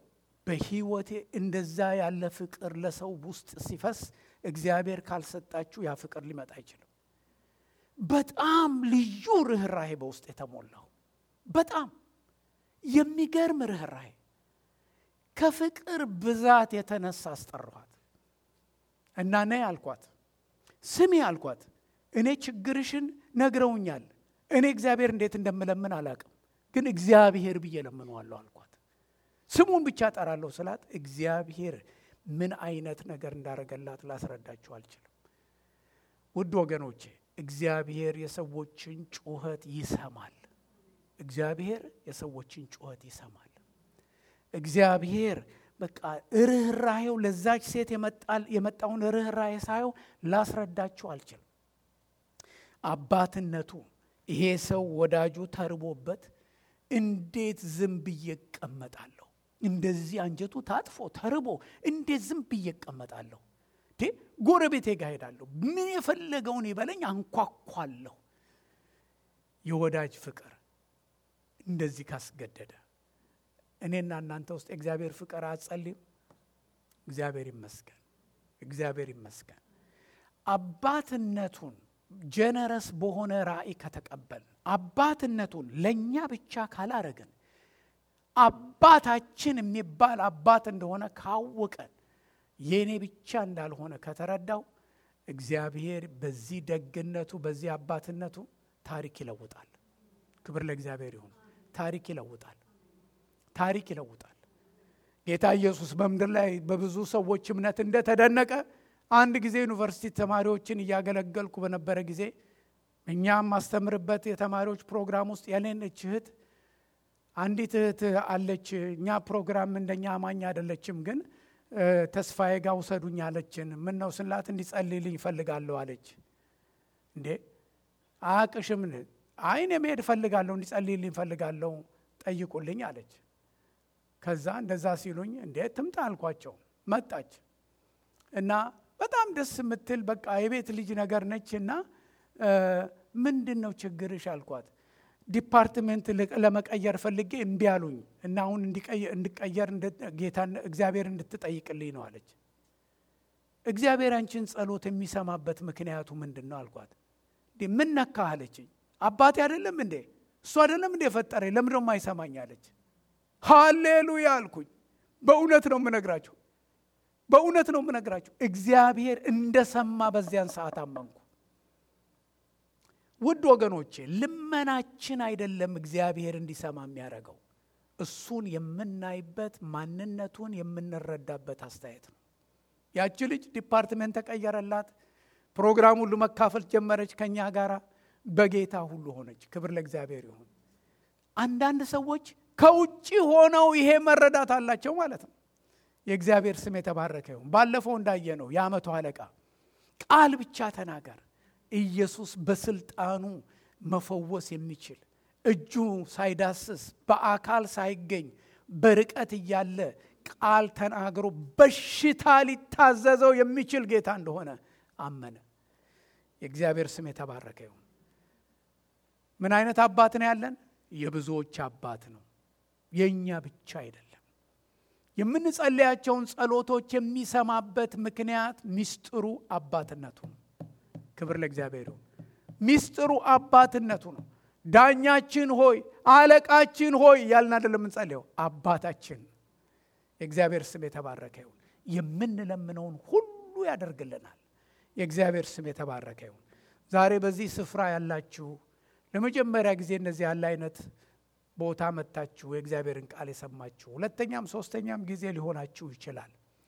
በህይወቴ እንደዛ ያለ ፍቅር ለሰው ውስጥ ሲፈስ እግዚአብሔር ካልሰጣችሁ ያ ፍቅር ሊመጣ አይችልም። በጣም ልዩ ርኅራሄ በውስጥ የተሞላው በጣም የሚገርም ርኅራሄ ከፍቅር ብዛት የተነሳ አስጠራኋት እና ነይ አልኳት፣ ስሚ አልኳት። እኔ ችግርሽን ነግረውኛል። እኔ እግዚአብሔር እንዴት እንደምለምን አላቅም፣ ግን እግዚአብሔር ብዬ ለምነዋለሁ አልኳት። ስሙን ብቻ ጠራለሁ ስላት እግዚአብሔር ምን አይነት ነገር እንዳረገላት ላስረዳችሁ አልችልም። ውድ ወገኖቼ እግዚአብሔር የሰዎችን ጩኸት ይሰማል። እግዚአብሔር የሰዎችን ጩኸት ይሰማል። እግዚአብሔር በቃ ርኅራሄው ለዛች ሴት የመጣውን ርኅራሄ ሳየው ላስረዳችሁ አልችልም። አባትነቱ ይሄ ሰው ወዳጁ ተርቦበት እንዴት ዝም ብዬ እቀመጣለሁ? እንደዚህ አንጀቱ ታጥፎ ተርቦ እንዴት ዝም ብዬ እቀመጣለሁ? ጎረቤቴ ጋር ሄዳለሁ፣ ምን የፈለገውን ይበለኝ፣ አንኳኳለሁ። የወዳጅ ፍቅር እንደዚህ ካስገደደ እኔና እናንተ ውስጥ የእግዚአብሔር ፍቅር አጸልም። እግዚአብሔር ይመስገን፣ እግዚአብሔር ይመስገን። አባትነቱን ጀነረስ በሆነ ራእይ ከተቀበልን አባትነቱን ለእኛ ብቻ ካላረግን አባታችን የሚባል አባት እንደሆነ ካወቀን የእኔ ብቻ እንዳልሆነ ከተረዳው እግዚአብሔር በዚህ ደግነቱ በዚህ አባትነቱ ታሪክ ይለውጣል። ክብር ለእግዚአብሔር ይሁን። ታሪክ ይለውጣል። ታሪክ ይለውጣል። ጌታ ኢየሱስ በምድር ላይ በብዙ ሰዎች እምነት እንደተደነቀ አንድ ጊዜ ዩኒቨርሲቲ ተማሪዎችን እያገለገልኩ በነበረ ጊዜ እኛም ማስተምርበት የተማሪዎች ፕሮግራም ውስጥ የኔነች እህት አንዲት እህት አለች። እኛ ፕሮግራም እንደኛ አማኝ አይደለችም፣ ግን ተስፋዬ ጋር ውሰዱኝ አለችን። ምን ነው ስላት እንዲጸልይልኝ እፈልጋለሁ አለች። እንዴ አያቅሽም? አይን የመሄድ እፈልጋለሁ፣ እንዲጸልይልኝ እፈልጋለሁ፣ ጠይቁልኝ አለች። ከዛ እንደዛ ሲሉኝ እንዴ ትምጣ አልኳቸው። መጣች እና በጣም ደስ የምትል በቃ የቤት ልጅ ነገር ነች እና ምንድን ነው ችግርሽ አልኳት። ዲፓርትሜንት ለመቀየር ፈልጌ እምቢ አሉኝ እና አሁን እንዲቀየር ጌታ እግዚአብሔር እንድትጠይቅልኝ ነው አለች። እግዚአብሔር አንቺን ጸሎት የሚሰማበት ምክንያቱ ምንድን ነው አልኳት። ምን ነካ አለችኝ። አባቴ አይደለም እንዴ እሱ አይደለም እንዴ የፈጠረኝ ለምንድን ነው የማይሰማኝ አለች። ሃሌሉያ አልኩኝ። በእውነት ነው የምነግራችሁ፣ በእውነት ነው የምነግራችሁ። እግዚአብሔር እንደሰማ በዚያን ሰዓት አመንኩ። ውድ ወገኖቼ ልመናችን አይደለም እግዚአብሔር እንዲሰማ የሚያደርገው እሱን የምናይበት ማንነቱን የምንረዳበት አስተያየት ነው። ያቺ ልጅ ዲፓርትሜንት ተቀየረላት፣ ፕሮግራም ሁሉ መካፈል ጀመረች ከኛ ጋራ በጌታ ሁሉ ሆነች። ክብር ለእግዚአብሔር ይሁን። አንዳንድ ሰዎች ከውጭ ሆነው ይሄ መረዳት አላቸው ማለት ነው። የእግዚአብሔር ስም የተባረከ ይሁን። ባለፈው እንዳየ ነው የዓመቱ አለቃ ቃል ብቻ ተናገር ኢየሱስ በስልጣኑ መፈወስ የሚችል እጁ ሳይዳስስ በአካል ሳይገኝ በርቀት እያለ ቃል ተናግሮ በሽታ ሊታዘዘው የሚችል ጌታ እንደሆነ አመነ። የእግዚአብሔር ስም የተባረከ ይሁን። ምን አይነት አባት ነው ያለን? የብዙዎች አባት ነው። የእኛ ብቻ አይደለም። የምንጸለያቸውን ጸሎቶች የሚሰማበት ምክንያት ሚስጥሩ አባትነቱ ነው። ክብር ለእግዚአብሔር ይሁን። ሚስጥሩ አባትነቱ ነው። ዳኛችን ሆይ አለቃችን ሆይ ያልን አይደለም የምንጸልየው፣ አባታችን የእግዚአብሔር ስም የተባረከ ይሁን። የምንለምነውን ሁሉ ያደርግልናል። የእግዚአብሔር ስም የተባረከ ይሁን። ዛሬ በዚህ ስፍራ ያላችሁ ለመጀመሪያ ጊዜ እንደዚህ ያለ አይነት ቦታ መጥታችሁ የእግዚአብሔርን ቃል የሰማችሁ ሁለተኛም ሶስተኛም ጊዜ ሊሆናችሁ ይችላል።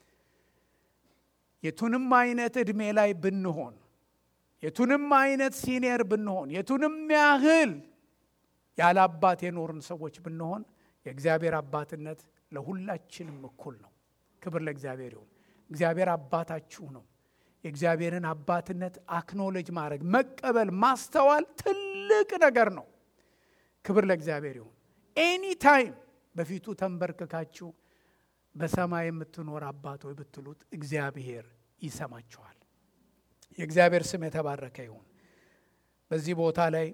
የቱንም አይነት ዕድሜ ላይ ብንሆን የቱንም አይነት ሲኒየር ብንሆን የቱንም ያህል ያለ አባት የኖርን ሰዎች ብንሆን የእግዚአብሔር አባትነት ለሁላችንም እኩል ነው። ክብር ለእግዚአብሔር ይሁን። እግዚአብሔር አባታችሁ ነው። የእግዚአብሔርን አባትነት አክኖሎጅ ማድረግ መቀበል፣ ማስተዋል ትልቅ ነገር ነው። ክብር ለእግዚአብሔር ይሁን። ኤኒ ታይም በፊቱ ተንበርክካችሁ በሰማይ የምትኖር አባት ሆይ ብትሉት እግዚአብሔር ይሰማችኋል። የእግዚአብሔር ስም የተባረከ ይሁን። በዚህ ቦታ ላይ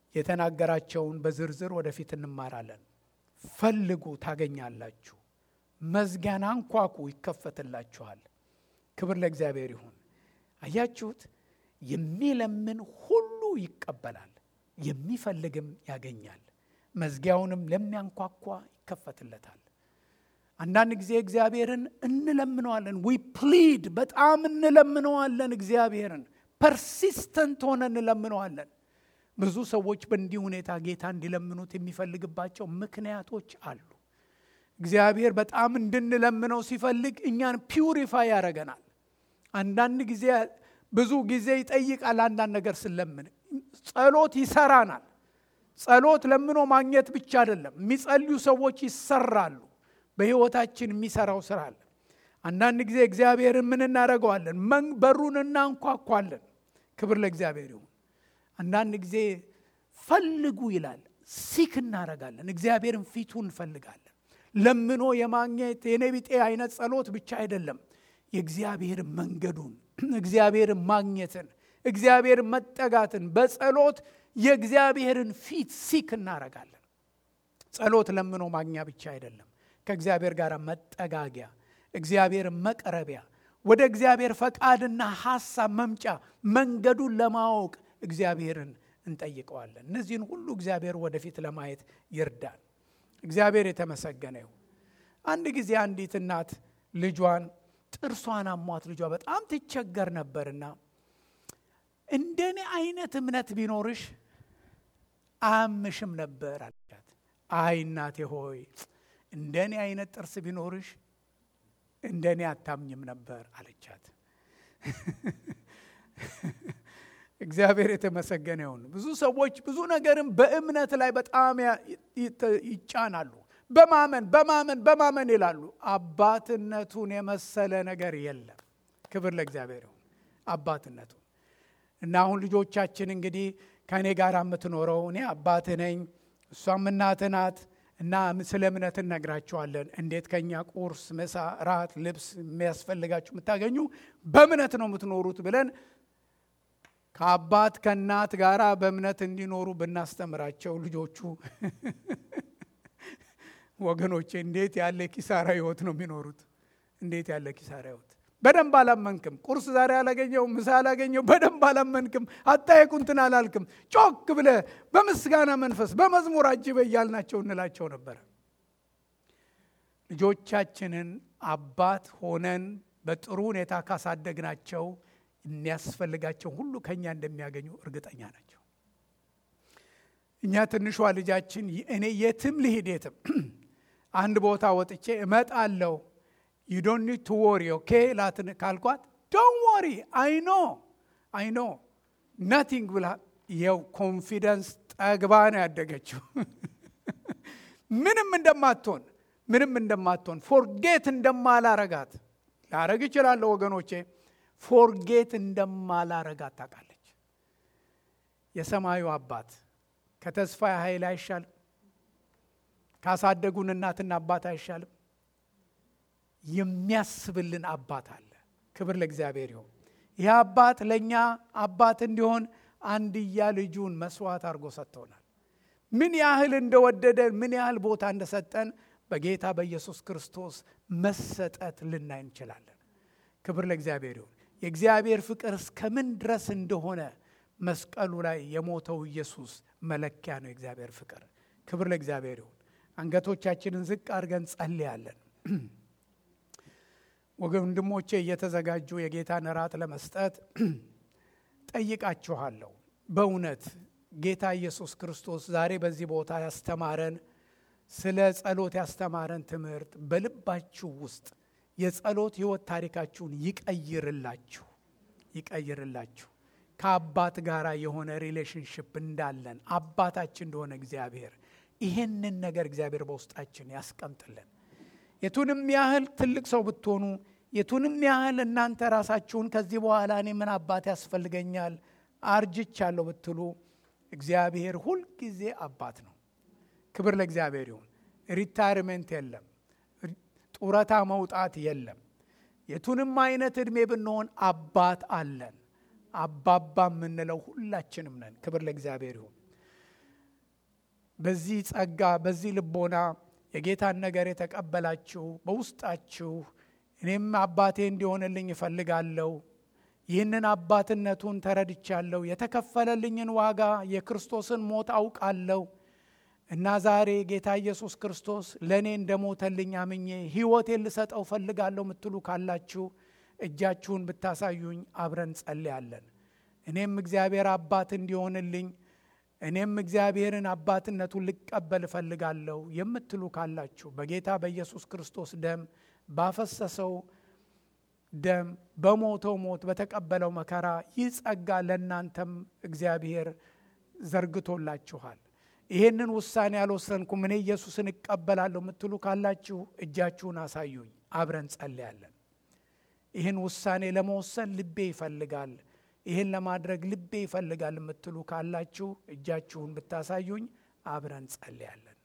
የተናገራቸውን በዝርዝር ወደፊት እንማራለን። ፈልጉ ታገኛላችሁ፣ መዝጊያን አንኳኩ ይከፈትላችኋል። ክብር ለእግዚአብሔር ይሁን። አያችሁት? የሚለምን ሁሉ ይቀበላል፣ የሚፈልግም ያገኛል፣ መዝጊያውንም ለሚያንኳኳ ይከፈትለታል። አንዳንድ ጊዜ እግዚአብሔርን እንለምነዋለን። ዊ ፕሊድ በጣም እንለምነዋለን። እግዚአብሔርን ፐርሲስተንት ሆነ እንለምነዋለን። ብዙ ሰዎች በእንዲህ ሁኔታ ጌታ እንዲለምኑት የሚፈልግባቸው ምክንያቶች አሉ። እግዚአብሔር በጣም እንድንለምነው ሲፈልግ እኛን ፒውሪፋይ ያደርገናል። አንዳንድ ጊዜ ብዙ ጊዜ ይጠይቃል። አንዳንድ ነገር ስለምን ጸሎት ይሰራናል። ጸሎት ለምኖ ማግኘት ብቻ አይደለም። የሚጸልዩ ሰዎች ይሰራሉ። በሕይወታችን የሚሰራው ስራ አለ። አንዳንድ ጊዜ እግዚአብሔርን ምን እናደርገዋለን? በሩን እናንኳኳለን። ክብር ለእግዚአብሔር ይሁን። አንዳንድ ጊዜ ፈልጉ ይላል። ሲክ እናደርጋለን። እግዚአብሔርን ፊቱ እንፈልጋለን። ለምኖ የማግኘት የኔ ቢጤ አይነት ጸሎት ብቻ አይደለም። የእግዚአብሔርን መንገዱን፣ እግዚአብሔርን ማግኘትን፣ እግዚአብሔርን መጠጋትን በጸሎት የእግዚአብሔርን ፊት ሲክ እናደርጋለን። ጸሎት ለምኖ ማግኛ ብቻ አይደለም። ከእግዚአብሔር ጋር መጠጋጊያ፣ እግዚአብሔርን መቅረቢያ፣ ወደ እግዚአብሔር ፈቃድና ሐሳብ መምጫ መንገዱን ለማወቅ እግዚአብሔርን እንጠይቀዋለን። እነዚህን ሁሉ እግዚአብሔር ወደፊት ለማየት ይርዳል። እግዚአብሔር የተመሰገነ ይሁን። አንድ ጊዜ አንዲት እናት ልጇን ጥርሷን አሟት ልጇ በጣም ትቸገር ነበርና እንደኔ አይነት እምነት ቢኖርሽ አያምሽም ነበር አለቻት። አይ እናቴ ሆይ እንደኔ አይነት ጥርስ ቢኖርሽ እንደኔ አታምኝም ነበር አለቻት። እግዚአብሔር የተመሰገነ ይሁን። ብዙ ሰዎች ብዙ ነገርም በእምነት ላይ በጣም ይጫናሉ። በማመን በማመን በማመን ይላሉ። አባትነቱን የመሰለ ነገር የለም። ክብር ለእግዚአብሔር ይሁን። አባትነቱን እና አሁን ልጆቻችን እንግዲህ ከእኔ ጋር የምትኖረው እኔ አባትህ ነኝ፣ እሷም እናትህ ናት እና ስለ እምነት እነግራቸዋለን። እንዴት ከኛ ቁርስ፣ ምሳ፣ ራት፣ ልብስ የሚያስፈልጋችሁ የምታገኙ በእምነት ነው የምትኖሩት ብለን ከአባት ከእናት ጋር በእምነት እንዲኖሩ ብናስተምራቸው ልጆቹ ወገኖቼ እንዴት ያለ ኪሳራ ህይወት ነው የሚኖሩት! እንዴት ያለ ኪሳራ ህይወት! በደንብ አላመንክም። ቁርስ ዛሬ አላገኘው፣ ምሳ አላገኘው፣ በደንብ አላመንክም። አታየቁንትን አላልክም። ጮክ ብለ በምስጋና መንፈስ በመዝሙር አጅበ እያልናቸው እንላቸው ነበረ። ልጆቻችንን አባት ሆነን በጥሩ ሁኔታ ካሳደግናቸው የሚያስፈልጋቸው ሁሉ ከኛ እንደሚያገኙ እርግጠኛ ናቸው። እኛ ትንሿ ልጃችን እኔ የትም ልሂድ የትም አንድ ቦታ ወጥቼ እመጣለሁ ዩ ዶንት ኒድ ቱ ወሪ ኦኬ ላትን ካልኳት ዶን ወሪ አይኖ አይኖ ናቲንግ ብላ የው ኮንፊደንስ ጠግባ ነው ያደገችው። ምንም እንደማትሆን ምንም እንደማትሆን ፎርጌት እንደማላረጋት ላረግ እችላለሁ ወገኖቼ ፎርጌት እንደማላረጋት ታውቃለች። የሰማዩ አባት ከተስፋ ኃይል አይሻልም? ካሳደጉን እናትና አባት አይሻልም? የሚያስብልን አባት አለ። ክብር ለእግዚአብሔር ይሁን። ይህ አባት ለእኛ አባት እንዲሆን አንድያ ልጁን መስዋዕት አድርጎ ሰጥቶናል። ምን ያህል እንደወደደን ምን ያህል ቦታ እንደሰጠን በጌታ በኢየሱስ ክርስቶስ መሰጠት ልናይ እንችላለን። ክብር ለእግዚአብሔር ይሁን። የእግዚአብሔር ፍቅር እስከምን ድረስ እንደሆነ መስቀሉ ላይ የሞተው ኢየሱስ መለኪያ ነው። የእግዚአብሔር ፍቅር ክብር ለእግዚአብሔር ይሁን። አንገቶቻችንን ዝቅ አድርገን ጸልያለን። ወንድሞቼ እየተዘጋጁ የጌታን እራት ለመስጠት ጠይቃችኋለሁ። በእውነት ጌታ ኢየሱስ ክርስቶስ ዛሬ በዚህ ቦታ ያስተማረን ስለ ጸሎት ያስተማረን ትምህርት በልባችሁ ውስጥ የጸሎት ሕይወት ታሪካችሁን ይቀይርላችሁ ይቀይርላችሁ። ከአባት ጋር የሆነ ሪሌሽንሽፕ እንዳለን አባታችን እንደሆነ እግዚአብሔር ይህንን ነገር እግዚአብሔር በውስጣችን ያስቀምጥልን። የቱንም ያህል ትልቅ ሰው ብትሆኑ፣ የቱንም ያህል እናንተ ራሳችሁን ከዚህ በኋላ እኔ ምን አባት ያስፈልገኛል አርጅቻለሁ ብትሉ፣ እግዚአብሔር ሁልጊዜ አባት ነው። ክብር ለእግዚአብሔር ይሁን። ሪታይርሜንት የለም። ጡረታ መውጣት የለም። የቱንም አይነት ዕድሜ ብንሆን አባት አለን። አባባ የምንለው ሁላችንም ነን። ክብር ለእግዚአብሔር ይሁን። በዚህ ጸጋ በዚህ ልቦና የጌታን ነገር የተቀበላችሁ በውስጣችሁ እኔም አባቴ እንዲሆንልኝ እፈልጋለሁ ይህንን አባትነቱን ተረድቻለሁ። የተከፈለልኝን ዋጋ የክርስቶስን ሞት አውቃለሁ እና ዛሬ ጌታ ኢየሱስ ክርስቶስ ለእኔ እንደሞተልኝ አምኜ ሕይወቴን ልሰጠው ፈልጋለሁ የምትሉ ካላችሁ እጃችሁን ብታሳዩኝ አብረን ጸልያለን። እኔም እግዚአብሔር አባት እንዲሆንልኝ እኔም እግዚአብሔርን አባትነቱን ልቀበል እፈልጋለሁ የምትሉ ካላችሁ በጌታ በኢየሱስ ክርስቶስ ደም ባፈሰሰው ደም በሞተው ሞት በተቀበለው መከራ ይህ ጸጋ ለእናንተም እግዚአብሔር ዘርግቶላችኋል። ይሄንን ውሳኔ ያልወሰንኩም እኔ ኢየሱስን እቀበላለሁ የምትሉ ካላችሁ እጃችሁን አሳዩኝ፣ አብረን ጸልያለን። ይህን ውሳኔ ለመወሰን ልቤ ይፈልጋል፣ ይህን ለማድረግ ልቤ ይፈልጋል የምትሉ ካላችሁ እጃችሁን ብታሳዩኝ አብረን ጸልያለን።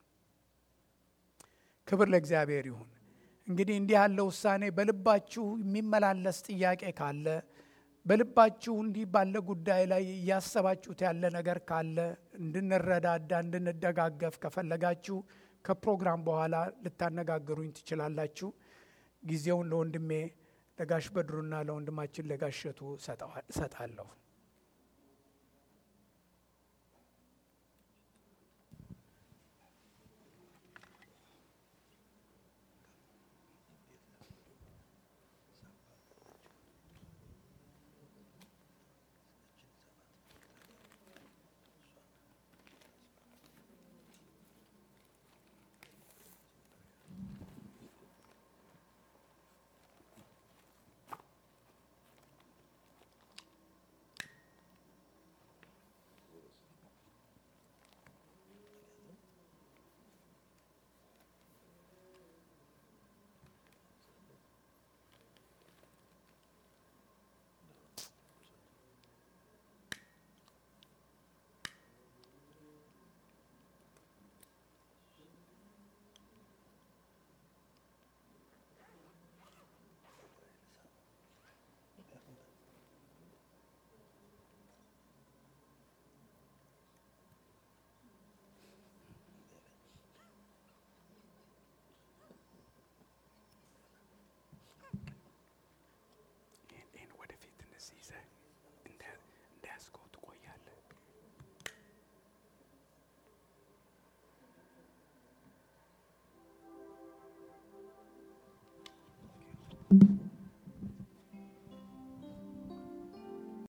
ክብር ለእግዚአብሔር ይሁን። እንግዲህ እንዲህ ያለ ውሳኔ በልባችሁ የሚመላለስ ጥያቄ ካለ በልባችሁ እንዲህ ባለ ጉዳይ ላይ እያሰባችሁት ያለ ነገር ካለ እንድንረዳዳ እንድንደጋገፍ ከፈለጋችሁ ከፕሮግራም በኋላ ልታነጋግሩኝ ትችላላችሁ። ጊዜውን ለወንድሜ ለጋሽ በድሩና ለወንድማችን ለጋሸቱ እሰጣለሁ። thank you